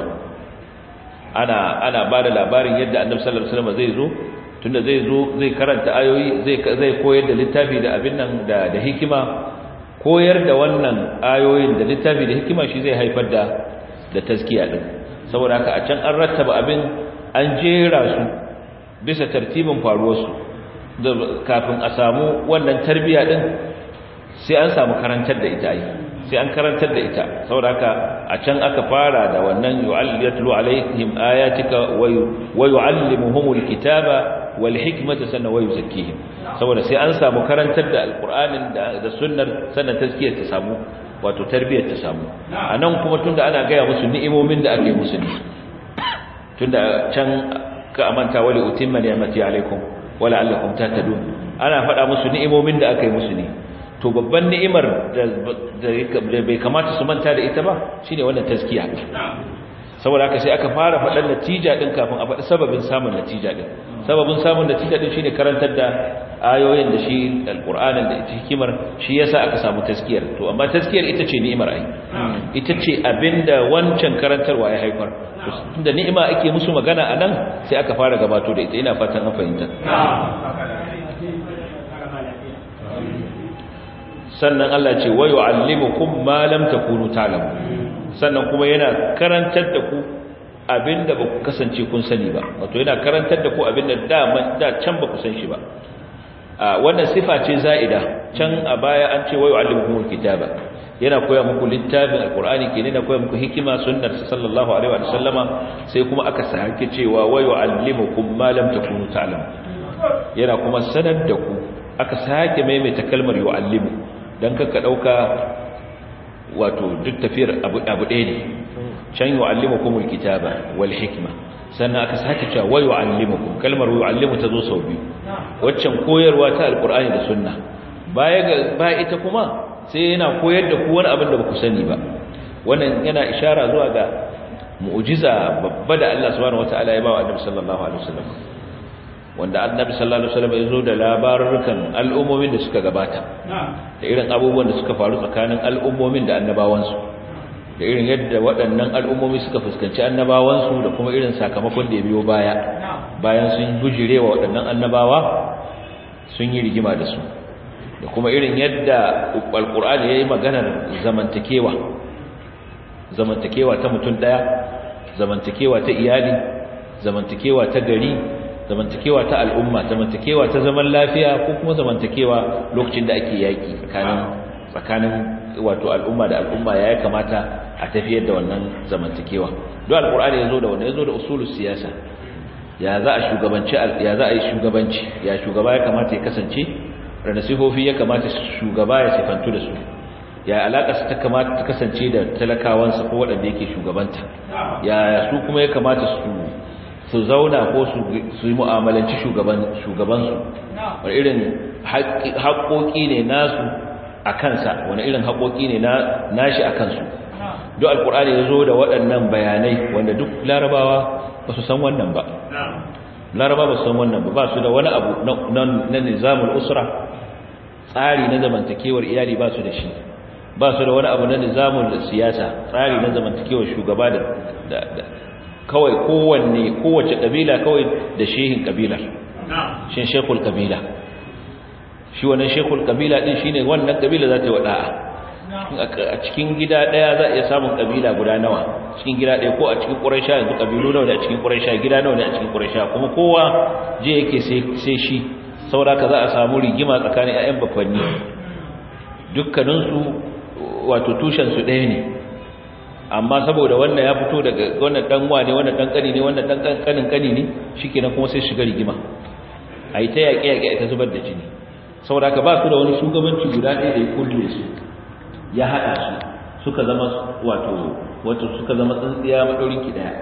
ana ana bada labarin yadda annabi sallallahu alaihi wasallam zai zo tunda zai zo zai karanta ayoyi zai zai koyar da littafi da abin nan da da hikima koyar da wannan ayoyin da littafi da hikima shi zai haifar da da tazkiya din saboda haka a can an rattaba abin an jera su bisa tartibin faruwar su kafin a samu wannan tarbiya din sai an samu karantar da ita ai sai an karantar da ita saboda haka a can aka fara da wannan yu'allatu alaihim ayatika wa yu'allimuhumul kitaba wal hikmata sanna wa yuzakkihim saboda sai an samu karantar da alqur'anin da da sunnar sannan tazkiyar ta samu wato tarbiyar ta samu anan kuma tunda ana gaya musu ni'imomin da ake musu ne tunda can ka amanta wali utimma ni'mati alaikum wala allakum tahtadun ana faɗa musu ni'imomin da aka yi musu ne to babban ni'imar da bai kamata su manta da ita ba shine wannan taskiya saboda haka sai aka fara faɗan natija din kafin a faɗi sababin samun natija din sababin samun natija din shine karantar da ayoyin da shi alqur'anin da ita hikimar shi yasa aka samu taskiyar to amma taskiyar ita ce ni'imar ai ita ce abinda wancan karantarwa ya haifar tunda ni'ima ake musu magana anan sai aka fara gabato da ita ina fatan an fahimta sannan Allah ce wa yu'allimukum ma lam takunu ta'lamu sannan kuma yana karantar da ku abinda ba ku kasance kun sani ba wato yana karantar da ku abinda da da can ba ku san shi ba a wannan sifa ce za'ida can a baya an ce wa yu'allimukumul kitaba yana koya muku littafin alqur'ani kenan yana koya muku hikima sunnar sallallahu alaihi wa sallama sai kuma aka sake cewa wa yu'allimukum ma lam takunu ta'lamu yana kuma sanar da ku aka sake maimaita kalmar yu'allimu dan kaka dauka wato duk tafiyar abu abu ɗaya ne can yu'allimukumul kitaba wal hikma sannan aka sake cewa wa yu'allimukum kalmar yu'allimu ta zo sau biyu waccan koyarwa ta alqur'ani da sunna baya ga baya ita kuma sai yana koyar da ku wani abin da baku sani ba wannan yana ishara zuwa ga mu'jiza babba da Allah subhanahu wataala ya ba wa Annabi sallallahu alaihi wasallam wanda Annabi sallallahu alaihi wasallam ya zo da labarukan al'ummomin da suka gabata da irin abubuwan da suka faru tsakanin al'ummomin da annabawansu da irin yadda waɗannan al'ummomi suka fuskanci annabawansu da kuma irin sakamakon da ya biyo baya bayan sun bujire wa waɗannan annabawa sun yi rigima da su da kuma irin yadda alƙur'ani ya yi maganar zamantakewa zamantakewa ta mutum ɗaya zamantakewa ta iyali zamantakewa ta gari zamantakewa ta al'umma zamantakewa ta zaman lafiya ko kuma zamantakewa lokacin da ake yaƙi tsakanin tsakanin wato al'umma da al'umma ya kamata a tafiyar da wannan zamantakewa don alƙur'ani ya zo da wannan ya zo da usulus siyasa ya za a shugabanci ya za a yi shugabanci ya shugaba ya kamata ya kasance da nasihofi ya kamata shugaba ya sifantu da su ya alaƙa ta kamata ta kasance da talakawansa ko waɗanda yake shugabanta ya su kuma ya kamata su su zauna ko su yi mu'amalanci shugabansu wani irin haƙoƙi ne nasu a kansa wani irin haƙoƙi ne nashi a kansu duk alƙur'ani ya zo da waɗannan bayanai wanda duk larabawa ba su san wannan ba laraba ba su san wannan ba ba su da wani abu na nizamul usra tsari na zamantakewar iyali ba su da shi ba su da wani abu na nizamul siyasa tsari na zamantakewar shugaba da kawai kowanne kowace kabila kawai da shehin kabilar shin shekul kabila shi wannan shekul kabila din shine wannan kabila za ta yi wada'a a cikin gida daya za a iya samun kabila guda nawa cikin gida daya ko a cikin quraisha yanzu kabilu nawa ne a cikin quraisha gida nawa ne a cikin quraisha kuma kowa je yake sai shi saboda ka za a samu rigima tsakanin ƴaƴan bakwanni dukkanin su wato tushen su ɗaya ne amma saboda wannan ya fito daga wannan dan wane wannan dan kani ne wannan dan kanin kani ne shikenan kuma sai shiga rigima ai ta yaƙe yaƙe ta zubar da jini saboda ka ba su da wani shugabanci guda ɗaya da ya kulle su ya haɗa su suka zama wato wato suka zama tsintsiya madaurin ki daya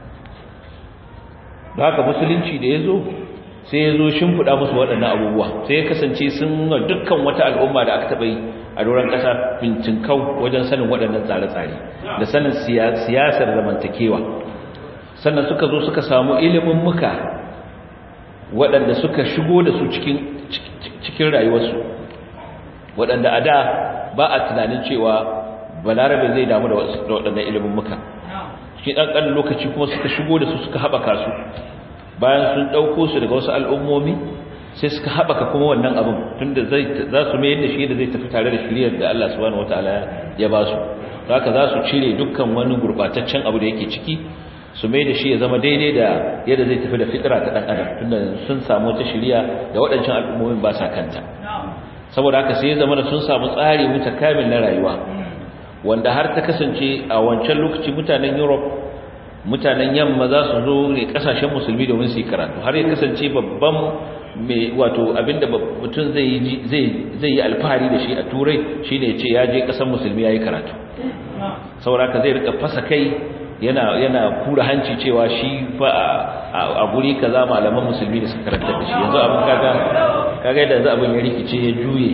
da haka musulunci da yazo sai yazo shimfida musu waɗannan abubuwa sai ya kasance sun ga dukkan wata al'umma da aka taba yi a doron ƙasa kau wajen sanin waɗannan tsare-tsare da sanin siyasar zamantakewa sannan suka zo suka samu ilimin muka waɗanda suka shigo da su cikin cikin rayuwarsu waɗanda a da ba a tunanin cewa balarabe zai damu da waɗannan ilimin muka cikin ɗanɗan lokaci kuma suka shigo da su suka haɓaka su bayan sun ɗauko su daga wasu al'ummomi sai suka haɓaka kuma wannan abin tunda za su mai yadda shi da zai tafi tare da shiriyar da Allah subhanahu wataala ya ba su haka za su cire dukkan wani gurɓataccen abu da yake ciki su mai da shi ya zama daidai da yadda zai tafi da fitira ta ɗan adam tunda sun samu wata shiriya da waɗancan al'ummomin ba sa kanta saboda haka sai ya zama da sun samu tsari mutakamil na rayuwa wanda har ta kasance a wancan lokaci mutanen Europe mutanen yamma za su zo ne kasashen musulmi domin su yi karatu har ya kasance babban mai wato abinda mutum zai yi zai yi alfahari da shi a turai shine ya ce ya je kasan musulmi ya yi karatu saboda haka zai rika fasa kai yana yana kura hanci cewa shi fa a guri kaza malaman musulmi da suka karanta da shi yanzu abin kaga kaga yadda yanzu abin ya rikice ya juye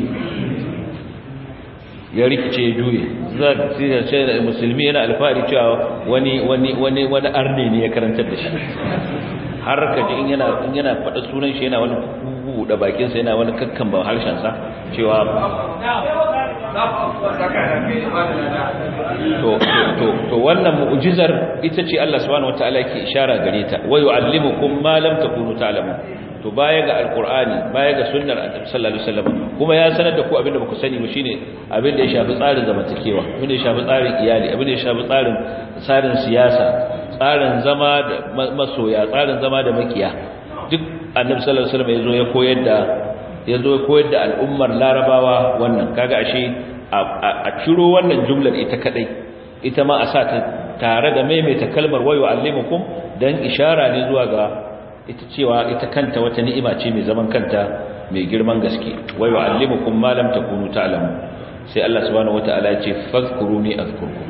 ya rikice ya juye za ka ce da musulmi yana alfahari cewa wani wani wani wani arne ne ya karantar da shi har ka ji in yana in yana faɗa sunan shi yana wani kugu da bakin sa yana wani kakkan ba harshen sa cewa to to to wannan mu'jizar ita ce Allah subhanahu wataala yake ishara gare ta wa yu'allimukum ma lam takunu ta'lamun to baya ga alqur'ani baya ga sunnar annabi sallallahu alaihi wasallam kuma ya sanar da ku abinda baku sani ba shine abinda ya shafi tsarin zamantakewa abinda ya shafi tsarin iyali abinda ya shafi tsarin tsarin siyasa tsarin zama da masoya tsarin zama da makiya duk annabi sallallahu alaihi wasallam yazo ya koyar da yazo ya koyar da al'ummar larabawa wannan kaga ashe a ciro wannan jumlar ita kadai ita ma a sa ta tare da maimaita kalmar wayo allimukum dan ishara ne zuwa ga ita cewa ita kanta wata ni'ima ce mai zaman kanta mai girman gaske wayo allimukum ma lam takunu ta'lamu sai Allah subhanahu wataala ya ce fazkuruni azkurkum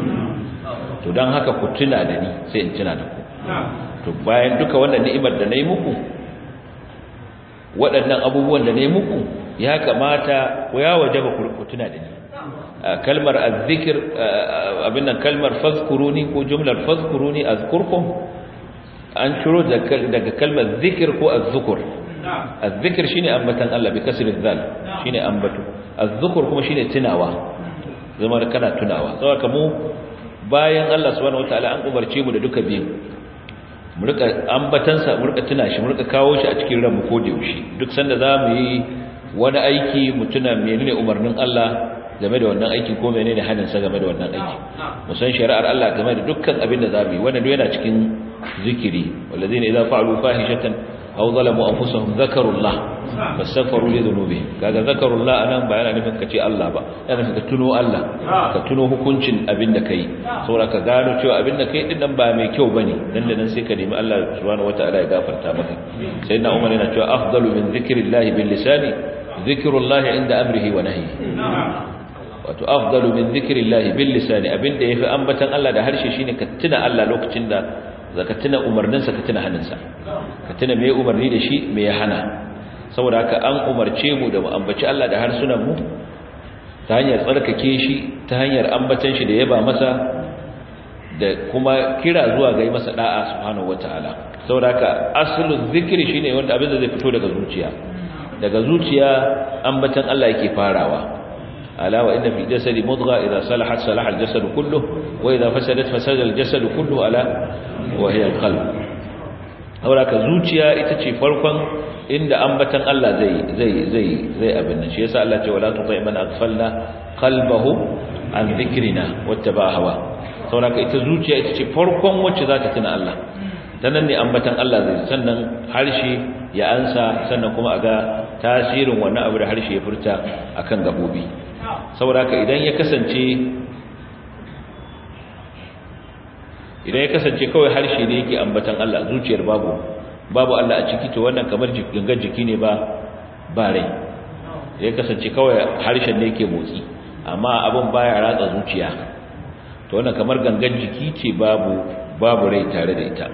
to dan haka ku tuna da ni sai in tuna da ku to bayan duka wannan ni'imar da nayi muku waɗannan abubuwan da nayi muku ya kamata ku ya wajaba ku tuna da ni kalmar azzikir abin nan kalmar fazkuruni ko jumlar fazkuruni azkurkum an ciro daga kalmar zikir ko azzukur azzikir shine ambatan Allah bi kasri zal shine ambato azzukur kuma shine tunawa zama da kana tunawa saboda mu bayan Allah subhanahu wataala an umarce mu da duka biyu mu rika ambatansa mu rika tuna shi mu rika kawo shi a cikin ranmu ko da yaushe duk sanda zamu yi wani aiki mu tuna menene umarnin Allah game da wannan aikin ko menene hanin sa game da wannan aiki mu san shari'ar Allah game da dukkan abin da zamu yi wannan yana cikin zikiri walladheena idza fa'alu fahishatan aw zalamu anfusahum dhakarullah fastaghfiru li dhunubihim kaga zakarullah anan ba yana nufin kace Allah ba yana nufin ka tuno Allah ka tuno hukuncin abin da kai saboda ka gano cewa abin da kai din nan ba mai kyau bane dan da nan sai ka nemi Allah subhanahu wataala ya gafarta maka sayyidina Umar yana cewa afdalu min dhikrillah bil lisani dhikrullah inda amrihi wa nahyihi wato afdalu min dhikrillah bil lisani abinda yafi ambatan Allah da harshe shine ka tuna Allah lokacin da zaka tuna umarninsa ka tuna hannunsa ka tuna me umarni da shi me ya hana saboda haka an umarce mu da mu ambaci Allah da harsunan mu ta hanyar tsarkake shi ta hanyar ambatan shi da yaba masa da kuma kira zuwa ga yi masa da'a subhanahu wataala saboda haka aslul zikri shine wanda abin da zai fito daga zuciya daga zuciya ambatan Allah yake farawa ألا وإن في الجسد مضغة إذا صلحت صلح الجسد كله وإذا فسدت فسد الجسد كله ألا وهي القلب أولا كزوجيا إتشي فرقا إن أنبتا الله زي زي زي زي أبن شيء سأل الله ولا تطيع من أغفلنا قلبه عن ذكرنا واتبع هواه أولا كإتزوجيا إتشي فرقا وشذات تنا الله sannan ne ambatan Allah zai sannan harshe ya ansa sannan kuma aga tasirin wannan abu da harshe ya furta akan gabobi saboda haka idan ya kasance idan ya kasance kawai harshe ne yake ambatan Allah zuciyar babu babu Allah a ciki to wannan kamar gangan jiki ne ba ba rai ya kasance kawai harshen ne yake motsi amma abin baya ratsa zuciya to wannan kamar gangan jiki ce babu babu rai tare da ita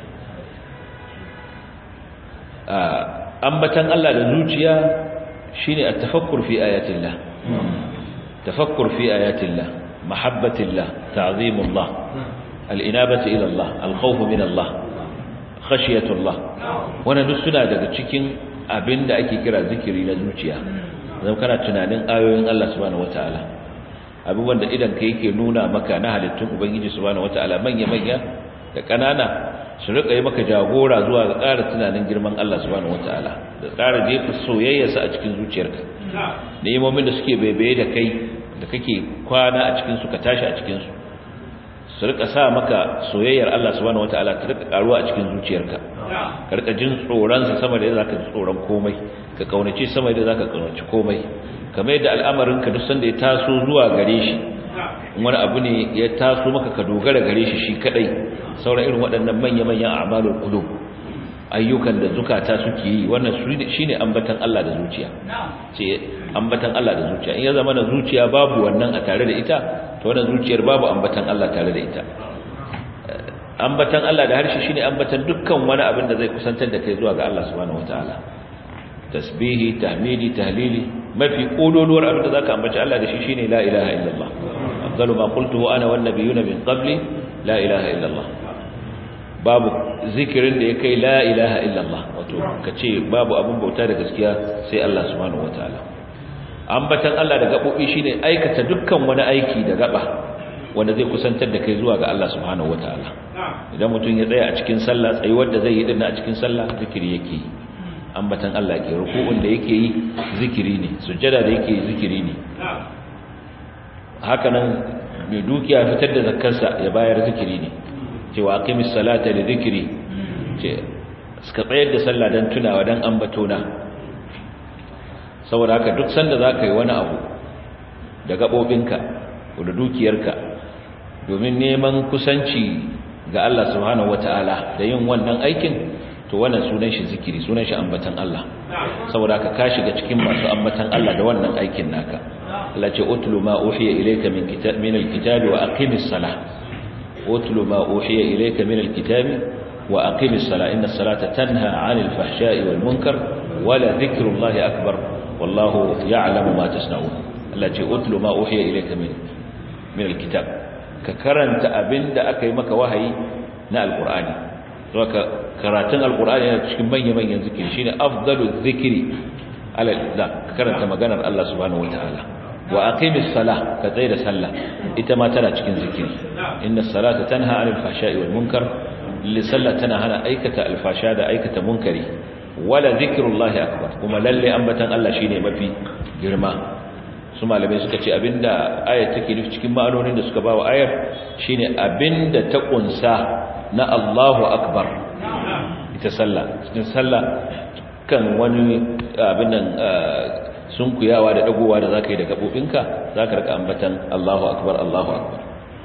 ambatan Allah da zuciya shine at-tafakkur fi ayatillah tafakkur fi ayatillah mahabbatillah ta'zimullah al-inabatu ila Allah al-khawf min Allah khashiyatullah wannan duk suna daga cikin abinda ake kira zikiri na zuciya zan kana tunanin ayoyin Allah subhanahu wataala abubuwan da idan kai yake nuna maka na halittun ubangiji subhanahu wataala manya manya da kanana su rika yi maka jagora zuwa ga ƙara tunanin girman Allah subhanahu wataala da ƙara jefa soyayyarsa a cikin zuciyarka nemomin da suke baibaye da kai da kake kwana a cikin su ka tashi a cikin su su rika sa maka soyayyar Allah subhanahu wataala ta rika karuwa a cikin zuciyarka ka rika jin tsoron sa sama da yadda zaka ji tsoron komai ka kaunace sama da zaka kaunaci komai kamar yadda al'amarin ka duk sanda ya taso zuwa gare shi wani abu ne ya taso maka ka dogara gare shi shi kadai sauran irin waɗannan manya-manyan a'malul qulub ayyukan da zukata suke yi wannan shine ambatan Allah da zuciya ce ambatan Allah da zuciya in ya zama na zuciya babu wannan a tare da ita to wannan zuciyar babu ambatan Allah tare da ita ambatan Allah da harshe shine ambatan dukkan wani abin da zai kusantar da kai zuwa ga Allah subhanahu wataala tasbihi tahmidi tahlili mafi kololuwar abin da zaka ambaci Allah da shi shine la ilaha illallah afdalu ma qultuhu ana wan nabiyuna min qabli la ilaha illallah babu zikirin da ya kai la ilaha illallah wato kace babu abin bauta da gaskiya sai Allah subhanahu wataala ambatan Allah da gabobi shine aikata dukkan wani aiki da gaba wanda zai kusantar da kai zuwa ga Allah subhanahu wataala idan mutum ya tsaya a cikin sallah tsayuwar da zai yi dinna a cikin sallah zikiri yake yi ambatan Allah ke ruku'un da yake yi zikiri ne sujjada da yake yi zikiri ne haka nan mai dukiya fitar da zakkarsa ya bayar zikiri ne cewa aqimis salata li zikri ce suka tsayar da sallah dan tunawa dan ambatona saboda haka duk sanda zaka yi wani abu da gabobinka ko da dukiyarka domin neman kusanci ga Allah subhanahu wataala da yin wannan aikin to wannan sunan shi zikiri sunan shi ambatan Allah saboda haka ka shiga cikin masu ambatan Allah da wannan aikin naka Allah ce utlu ma uhiya ilayka min kitab min alkitabi wa aqimis salah utlu ma uhiya ilayka min alkitabi wa aqimis salah inna as-salata tanha 'anil fahsha'i wal munkar wa la dhikrullahi akbar wallahu ya'lamu ma tasna'un Allah ce utlu ma uhiya ilayka min min alkitab ka karanta abinda aka yi maka wahayi na alqur'ani ka karatun alqur'ani yana cikin manyan-manyan zikiri shine afdalu zikiri ala ka karanta maganar Allah subhanahu wataala wa aqimis salah ka tsaya da sallah ita ma tana cikin zikiri inna salata tanha 'anil fahsha'i wal munkar li sallah tana hana aikata alfasha da aikata munkari wala zikrullahi akbar kuma lalle ambatan Allah shine mafi girma su malamai suka ce abinda ayat take nufi cikin ma'anonin da suka bawa ayar shine abinda ta kunsa na Allahu akbar ita sallah cikin sallah kan wani abin nan sunkuyawa da dagowa da zaka yi da gabobinka zaka rika ambatan Allahu akbar Allahu akbar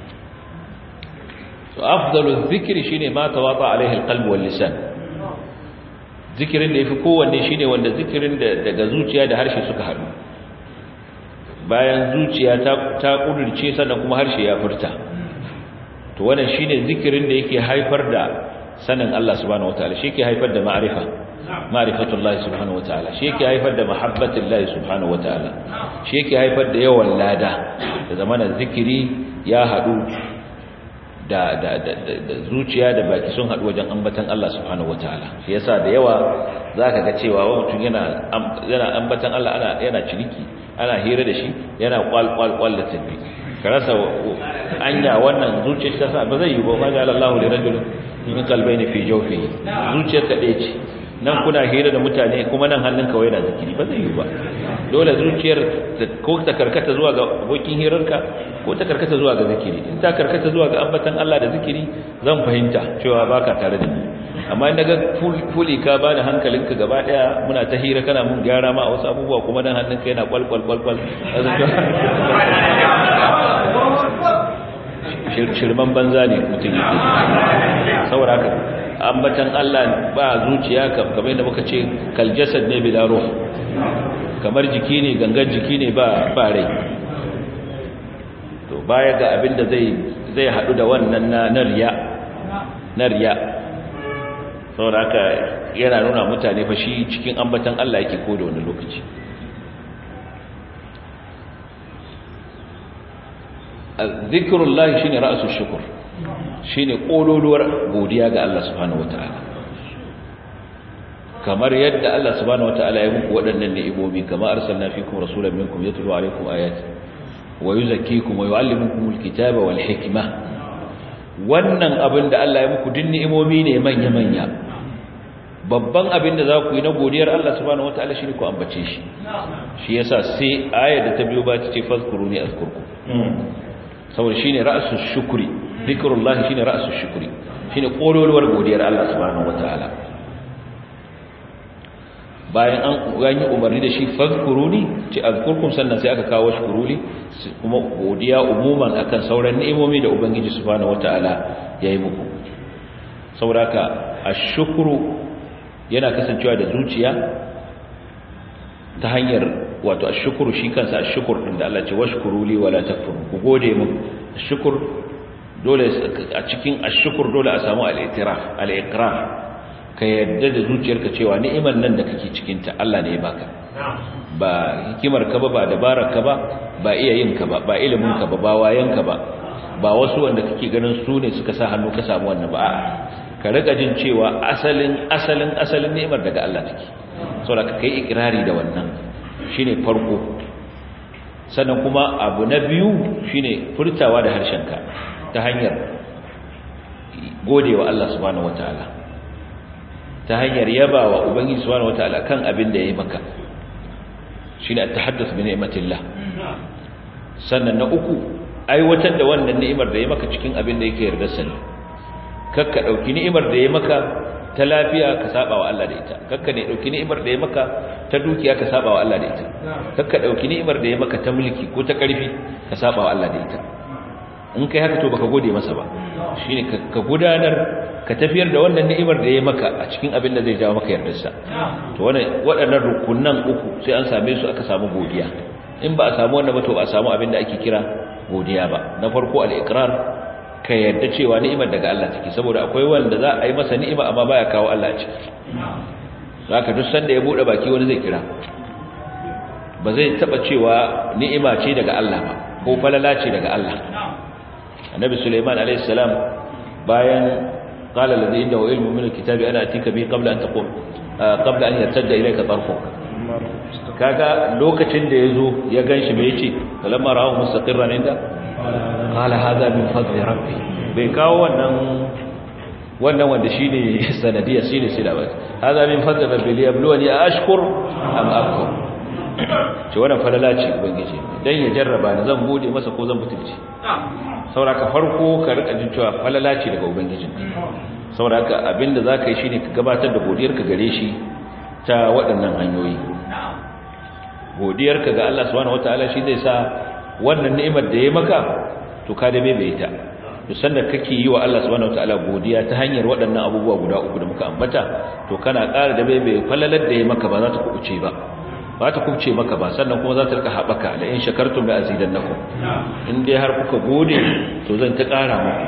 to afdalu dhikri shine ma tawata alaihi alqalb wal lisan zikirin da yafi kowanne shine wanda zikirin da daga zuciya da harshe suka hadu bayan zuciya ta ta kudurce sannan kuma harshe ya furta to wannan shine zikirin da yake haifar da sanin Allah subhanahu wataala shi yake haifar da ma'rifa ma'rifatullahi subhanahu wataala shi yake haifar da mahabbatullahi subhanahu wataala shi yake haifar da yawan lada da zamanin zikiri ya hadu da da da zuciya da baki sun hadu wajen ambatan Allah subhanahu wataala shi yasa da yawa zaka ga cewa mutum yana yana ambatan Allah ana yana ciniki ana hira da shi yana kwal kwal kwal da tabbi ka rasa anya wannan zuciyar ta sa ba zai yi ba ma ga Allah li rajul min qalbayni fi jawfihi zuciyar ta dace nan kuna hira da mutane kuma nan hannun kawai na zikiri ba zai yi ba dole zuciyar ko ta karkata zuwa ga abokin hirarka ko ta karkata zuwa ga zikiri in ta karkata zuwa ga ambatan Allah da zikiri zan fahimta cewa baka tare da ni amma in daga fuli ka bani hankalinka gaba daya muna ta hira kana mun gyara ma a wasu abubuwa kuma nan hannunka yana kwalkwal kwalkwal shirman banza ne mutum yake saboda haka ambatan Allah ba zuciya kamar yadda muka ce kal jasad ne bila ruh kamar jiki ne gangan jiki ne ba ba rai to baya ga abinda zai zai hadu da wannan na riya na riya saboda haka yana nuna mutane fa shi cikin ambatan Allah yake ko da wani lokaci zikrullah shine ra'sul shukr shine kololuwar godiya ga Allah subhanahu wataala kamar yadda Allah subhanahu wataala ya muku waɗannan ni'imomi kamar arsalna fikum rasulan minkum yatlu alaykum ayati wa yuzakkikum wa yuallimukum alkitaba wal hikma wannan abin da Allah ya muku din ni'imomi ne manya manya babban abin da za ku yi na godiyar Allah subhanahu wataala shine ku ambace shi shi yasa sai ayar da ta biyo ba ta ce fazkuruni azkurkum saboda shine ra'sus shukri zikrullah shine ra'sus shukri shine kololuwar godiyar Allah subhanahu wataala bayan an gani umarni da shi fazkuruni ce azkurkum sannan sai aka kawo shukuruli kuma godiya umuman akan sauran ni'imomi da ubangiji subhanahu wataala yayi muku saboda haka ashkuru yana kasancewa da zuciya ta hanyar wato ashkuru shi kansa ashkur din da Allah ce washkuruli wala takfuru ku gode mu ashkur dole a cikin ashkur dole a samu al-i'tiraf al-iqrar ka yadda da zuciyarka cewa ni'imar nan da kake cikin ta Allah ne ya baka ba hikimar ka ba ba dabarar ka ba ba iya yin ka ba ba ilimin ka ba ba wayan ka ba ba wasu wanda kake ganin su ne suka sa hannu ka samu wannan ba a'a ka riga jin cewa asalin asalin asalin ni'imar daga Allah take saboda ka kai ikrari da wannan shine farko sannan kuma abu na biyu shine furtawa da harshenka ta hanyar godewa Allah subhanahu wataala ta hanyar yabawa ubangiji subhanahu wataala kan abin da yayi maka shine at-tahadduth bi ni'matillah sannan na uku aiwatar da wannan ni'imar da yayi maka cikin abin da yake yarda sani kakka dauki ni'imar da yayi maka ta lafiya ka saba wa Allah da ita kakka ne dauki ni'imar da yayi maka ta dukiya ka saba wa Allah da ita kakka dauki ni'imar da yayi maka ta mulki ko ta karfi ka saba wa Allah da ita in kai haka to baka gode masa ba shine ka gudanar ka tafiyar da wannan ni'imar da ya maka a cikin abin da zai jawo maka yardarsa to wannan waɗannan rukunan uku sai an same su aka samu godiya in ba a samu wannan ba to ba a samu abin da ake kira godiya ba na farko al-iqrar ka yarda cewa ni'imar daga Allah take saboda akwai wanda za a yi masa ni'ima amma baya kawo Allah a ciki zaka duk sanda ya bude baki wani zai kira ba zai taba cewa ni'ima ce daga Allah ba ko falala ce daga Allah annabi Sulaiman alayhi salam bayan qala alladhi indahu ilmu min alkitabi ana atika bi qabla an taqum qabla an yartadda ilayka tarfuk kaga lokacin da yazo ya ganshi me yace falamma ra'ahu mustaqirran inda qala hadha min fadli rabbi bai kawo wannan wannan wanda shine sanadiya shine sila ba hadha min fadli rabbi liyabluwani ashkur am akfur ce wannan falala ce ubangiji dan ya jarraba ni zan gode masa ko zan butulci sauraka farko ka rika jin cewa falala ce daga ubangijin sauraka abinda zaka yi shine ka gabatar da godiyarka gare shi ta waɗannan hanyoyi godiyarka ga Allah subhanahu wataala shi zai sa wannan ni'imar da ya maka to ka da bai ta to sanda kake yi wa Allah subhanahu wataala godiya ta hanyar waɗannan abubuwa guda uku da muka ambata to kana ƙara da bai bai falalar da ya maka ba za ta kuce ba ba ta kubce maka ba sannan kuma za ta rika haɓaka da in shakartum la azidannakum in dai har kuka gode to zan ta ƙara muku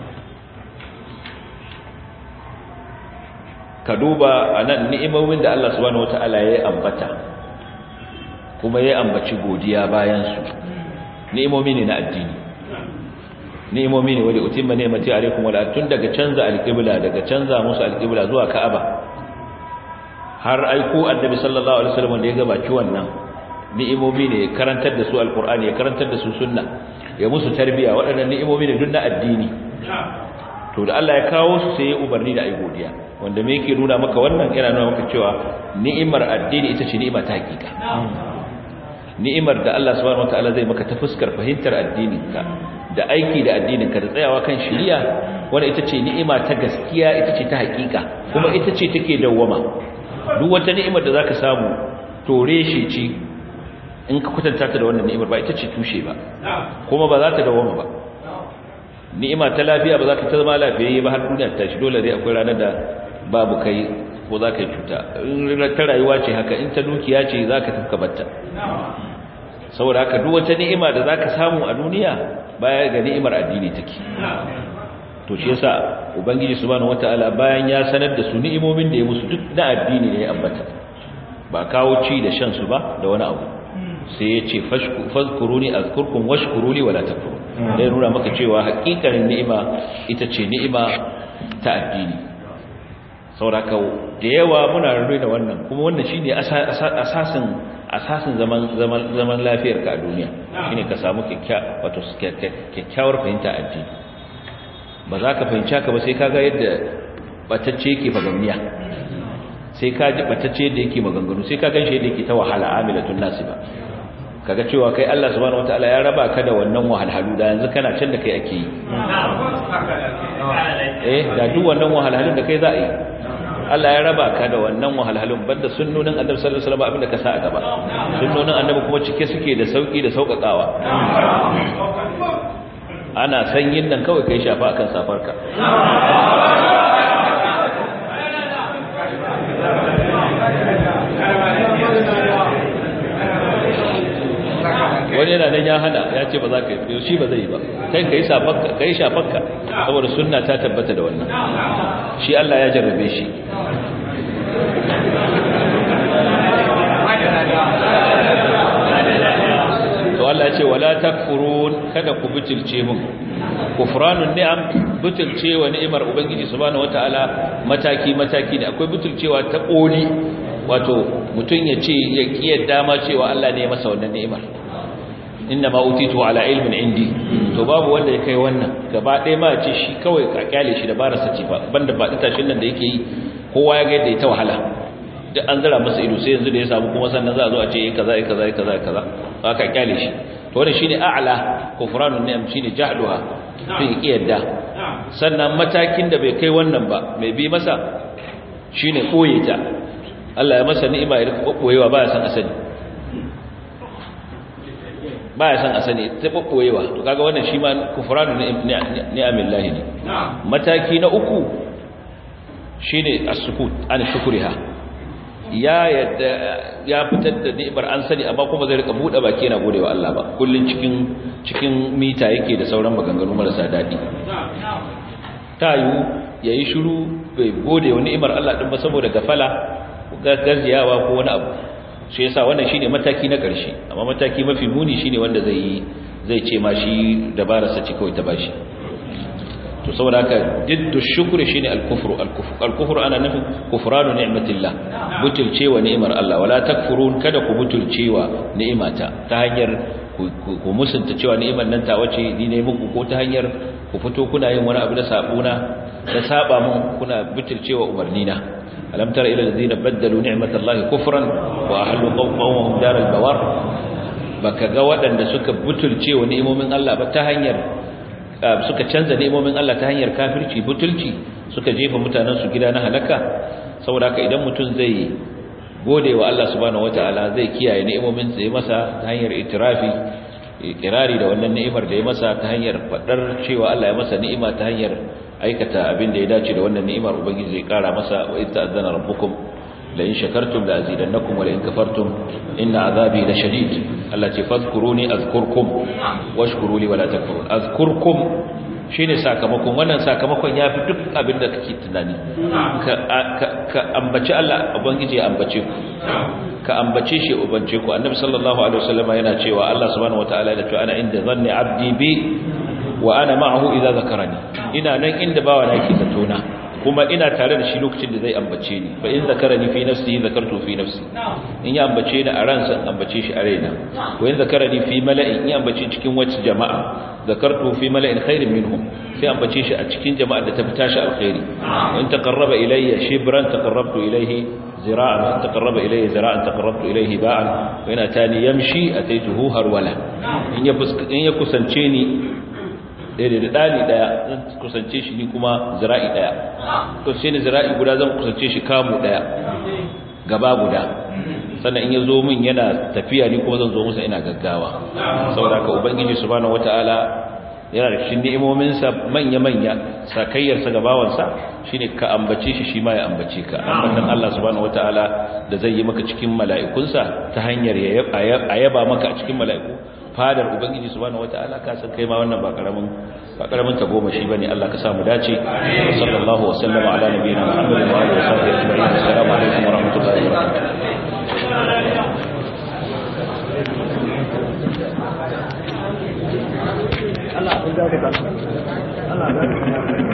ka duba anan ni'imomin da Allah subhanahu wataala ya ambata kuma ya ambaci godiya bayan su ni'imomi ne na addini ni'imomi ne wanda utimma ni'mati alaikum wala tun daga canza alqibla daga canza musu alqibla zuwa ka'aba har aiko annabi sallallahu alaihi wasallam da ya gabaci wannan ni'imomi ne karantar da su alqur'ani ya karantar da su sunna ya musu tarbiya waɗannan ni'imomi ne duk na addini to da Allah ya kawo su sai ya umarni da ai godiya wanda me yake nuna maka wannan yana nuna maka cewa ni'imar addini ita ce ni'ima ta hakika ni'imar da Allah subhanahu wataala zai maka ta fuskar fahimtar addininka da aiki da addininka da tsayawa kan shari'a wanda ita ce ni'ima ta gaskiya ita ce ta hakika kuma ita ce take dawwama duk wata ni'imar da zaka samu tore shi ce in ka kwatanta ta da wannan ni'imar ba ita ce tushe ba kuma ba za ta dawoma ba ni'ima ta lafiya ba za ka ta zama lafiyayye ba har duniya ta shi dole dai akwai ranar da babu kai ko za ka yi cuta in ta rayuwa ce haka in ta dukiya ce za ka tafka batta saboda haka duk wata ni'ima da za ka samu a duniya baya ga ni'imar addini take to shi yasa ubangiji subhanahu wataala bayan ya sanar da su ni'imomin da ya musu duk na addini ne ya ambata ba kawo ci da shan su ba da wani abu sai ya ce fazkuruni azkurkum washkuruli wala takfurun dai nuna maka cewa hakikarin ni'ima ita ce ni'ima ta addini sauraka da yawa muna rarrai da wannan kuma wannan shine asasin asasin zaman zaman zaman lafiyar ka a duniya shine ka samu kyakkyawa wato kyakkyawar fahimta addini ba za ka fahimci haka ba sai ka ga yadda batacce yake fagamniya sai ka ji batacce yadda yake maganganu sai ka gan shi yadda yake ta wahala amilatun nasiba kaga cewa kai Allah subhanahu wataala ya raba ka da wannan wahalhalu da yanzu kana can da kai ake yi eh da duk wannan wahalhalun da kai za a yi Allah ya raba ka da wannan wahalhalun banda sunnonin Annabi sallallahu alaihi wasallam abinda ka sa a gaba sunnonin Annabi kuma cike suke da sauki da saukakawa ana sanyin nan kawai kai shafa akan safarka wani yana nan ya hana ya ce ba za ka yi shi ba zai yi ba kai ka yi shafarka ka yi shafarka saboda sunna ta tabbata da wannan shi Allah ya jarrabe shi to Allah ya ce wala takfurun kada ku butulce mun kufranun ni'am butulcewa ni'imar ubangiji subhanahu wataala mataki mataki ne akwai butulcewa ta koli wato mutun ya ce ya kiyar dama cewa Allah ne ya masa wannan ni'imar inna ma utitu ala ilmin indi to babu wanda ya kai wannan gaba ɗaya ma ce shi kawai ka kyale shi da barasa ce ba banda ba tashin nan da yake yi kowa ya ga yadda ya ta wahala duk an zira masa ido sai yanzu da ya samu kuma sannan za a zo a ce yi kaza yi kaza yi kaza yi kaza ba ka kyale shi to wannan shine a'la kufranun ni'am shine jahluha to yi yadda sannan matakin da bai kai wannan ba mai bi masa shine koye ta Allah ya masa ni'ima ya rika koyewa ba ya san asali ba ya san asali ta koyewa to kaga wannan shi ma kufranun ni'amillahi ne mataki na uku shine as-sukut an shukriha ya yadda ya fitar da ni'imar an sani amma kuma zai rika bude baki yana godewa Allah ba kullun cikin cikin mita yake da sauran maganganu marasa dadi tayu yayi shiru bai gode wa ni'imar Allah din ba saboda gafala gaziyawa ko wani abu shi yasa wannan shine mataki na ƙarshe amma mataki mafi muni shine wanda zai zai ce ma shi dabararsa ce kawai ta bashi to saboda haka diddu shukri shine al-kufru al-kufru ana nufin kufranu ni'matillah butulcewa ni'imar Allah wala takfurun kada ku butulcewa ni'imata ta hanyar ku musunta cewa ni'imar nan ta wace ni ne muku ko ta hanyar ku fito kuna yin wani abu da sabuna da saba mun kuna butulcewa umarnina alam tara ila alladhina baddalu ni'matallahi kufran wa ahallu qawmahum daral bawar baka ga waɗanda suka butulcewa ni'imomin Allah ba ta hanyar suka canza ni'imomin Allah ta hanyar kafirci butulci suka jefa mutanen su gida na halaka saboda haka idan mutum zai gode wa Allah subhanahu wataala zai kiyaye ni'imomin sa ya masa ta hanyar itirafi ikirari da wannan ni'imar da ya masa ta hanyar fadar cewa Allah ya masa ni'ima ta hanyar aikata abin da ya dace da wannan ni'imar ubangiji zai kara masa wa idza azana rabbukum la in shakartum la azidannakum wa la in kafartum inna azabi la shadid Allah ce fadhkuruni azkurkum washkuru li wa la takfurun azkurkum shine sakamakon wannan sakamakon yafi duk abin da kake tunani ka ka ambaci Allah ubangiji ya ambace ku ka ambace shi ubance ku annabi sallallahu alaihi wasallam yana cewa Allah subhanahu wataala yana cewa ana inda zanni abdi bi wa ana ma'ahu idza zakarani ina nan inda bawa na yake zato na kuma ina tare da shi lokacin da zai ambace ni fa in zakarani fi nafsihi zakartu fi nafsi in ya ambace ni a ransa ambace shi a raina wa in zakarani fi mala'in in ambace cikin wacce jama'a zakartu fi mala'in khairin minhum sai ambace shi a cikin jama'ar da ta fi tashi alkhairi in taqarraba ilayya shibran taqarrabtu ilayhi zira'an in taqarraba ilayya zira'an taqarrabtu ilayhi ba'an wa in atani yamshi ataituhu harwala in ya in ya kusance ni daidai da ɗani ɗaya zan kusance shi ni kuma zira'i ɗaya to sai ni zira'i guda zan kusance shi kamu ɗaya gaba guda sannan in ya zo min yana tafiya ni kuma zan zo musa ina gaggawa saboda ka ubangiji subhanahu wataala yana da cikin ni'imominsa manya-manya sakayyarsa ga bawansa shine ka ambace shi shi ma ya ambace ka ambatan Allah subhanahu wataala da zai yi maka cikin mala'ikunsa ta hanyar a yaba maka a cikin mala'iku fadar ubangiji subhanahu wataala ka san kai ma wannan ba karamin ba karamin ta goma shi bane Allah ka sa mu dace sallallahu wa sallama ala nabiyina muhammadin wa alihi wa sahbihi ajma'in assalamu alaikum wa rahmatullahi wa barakatuh Allah ya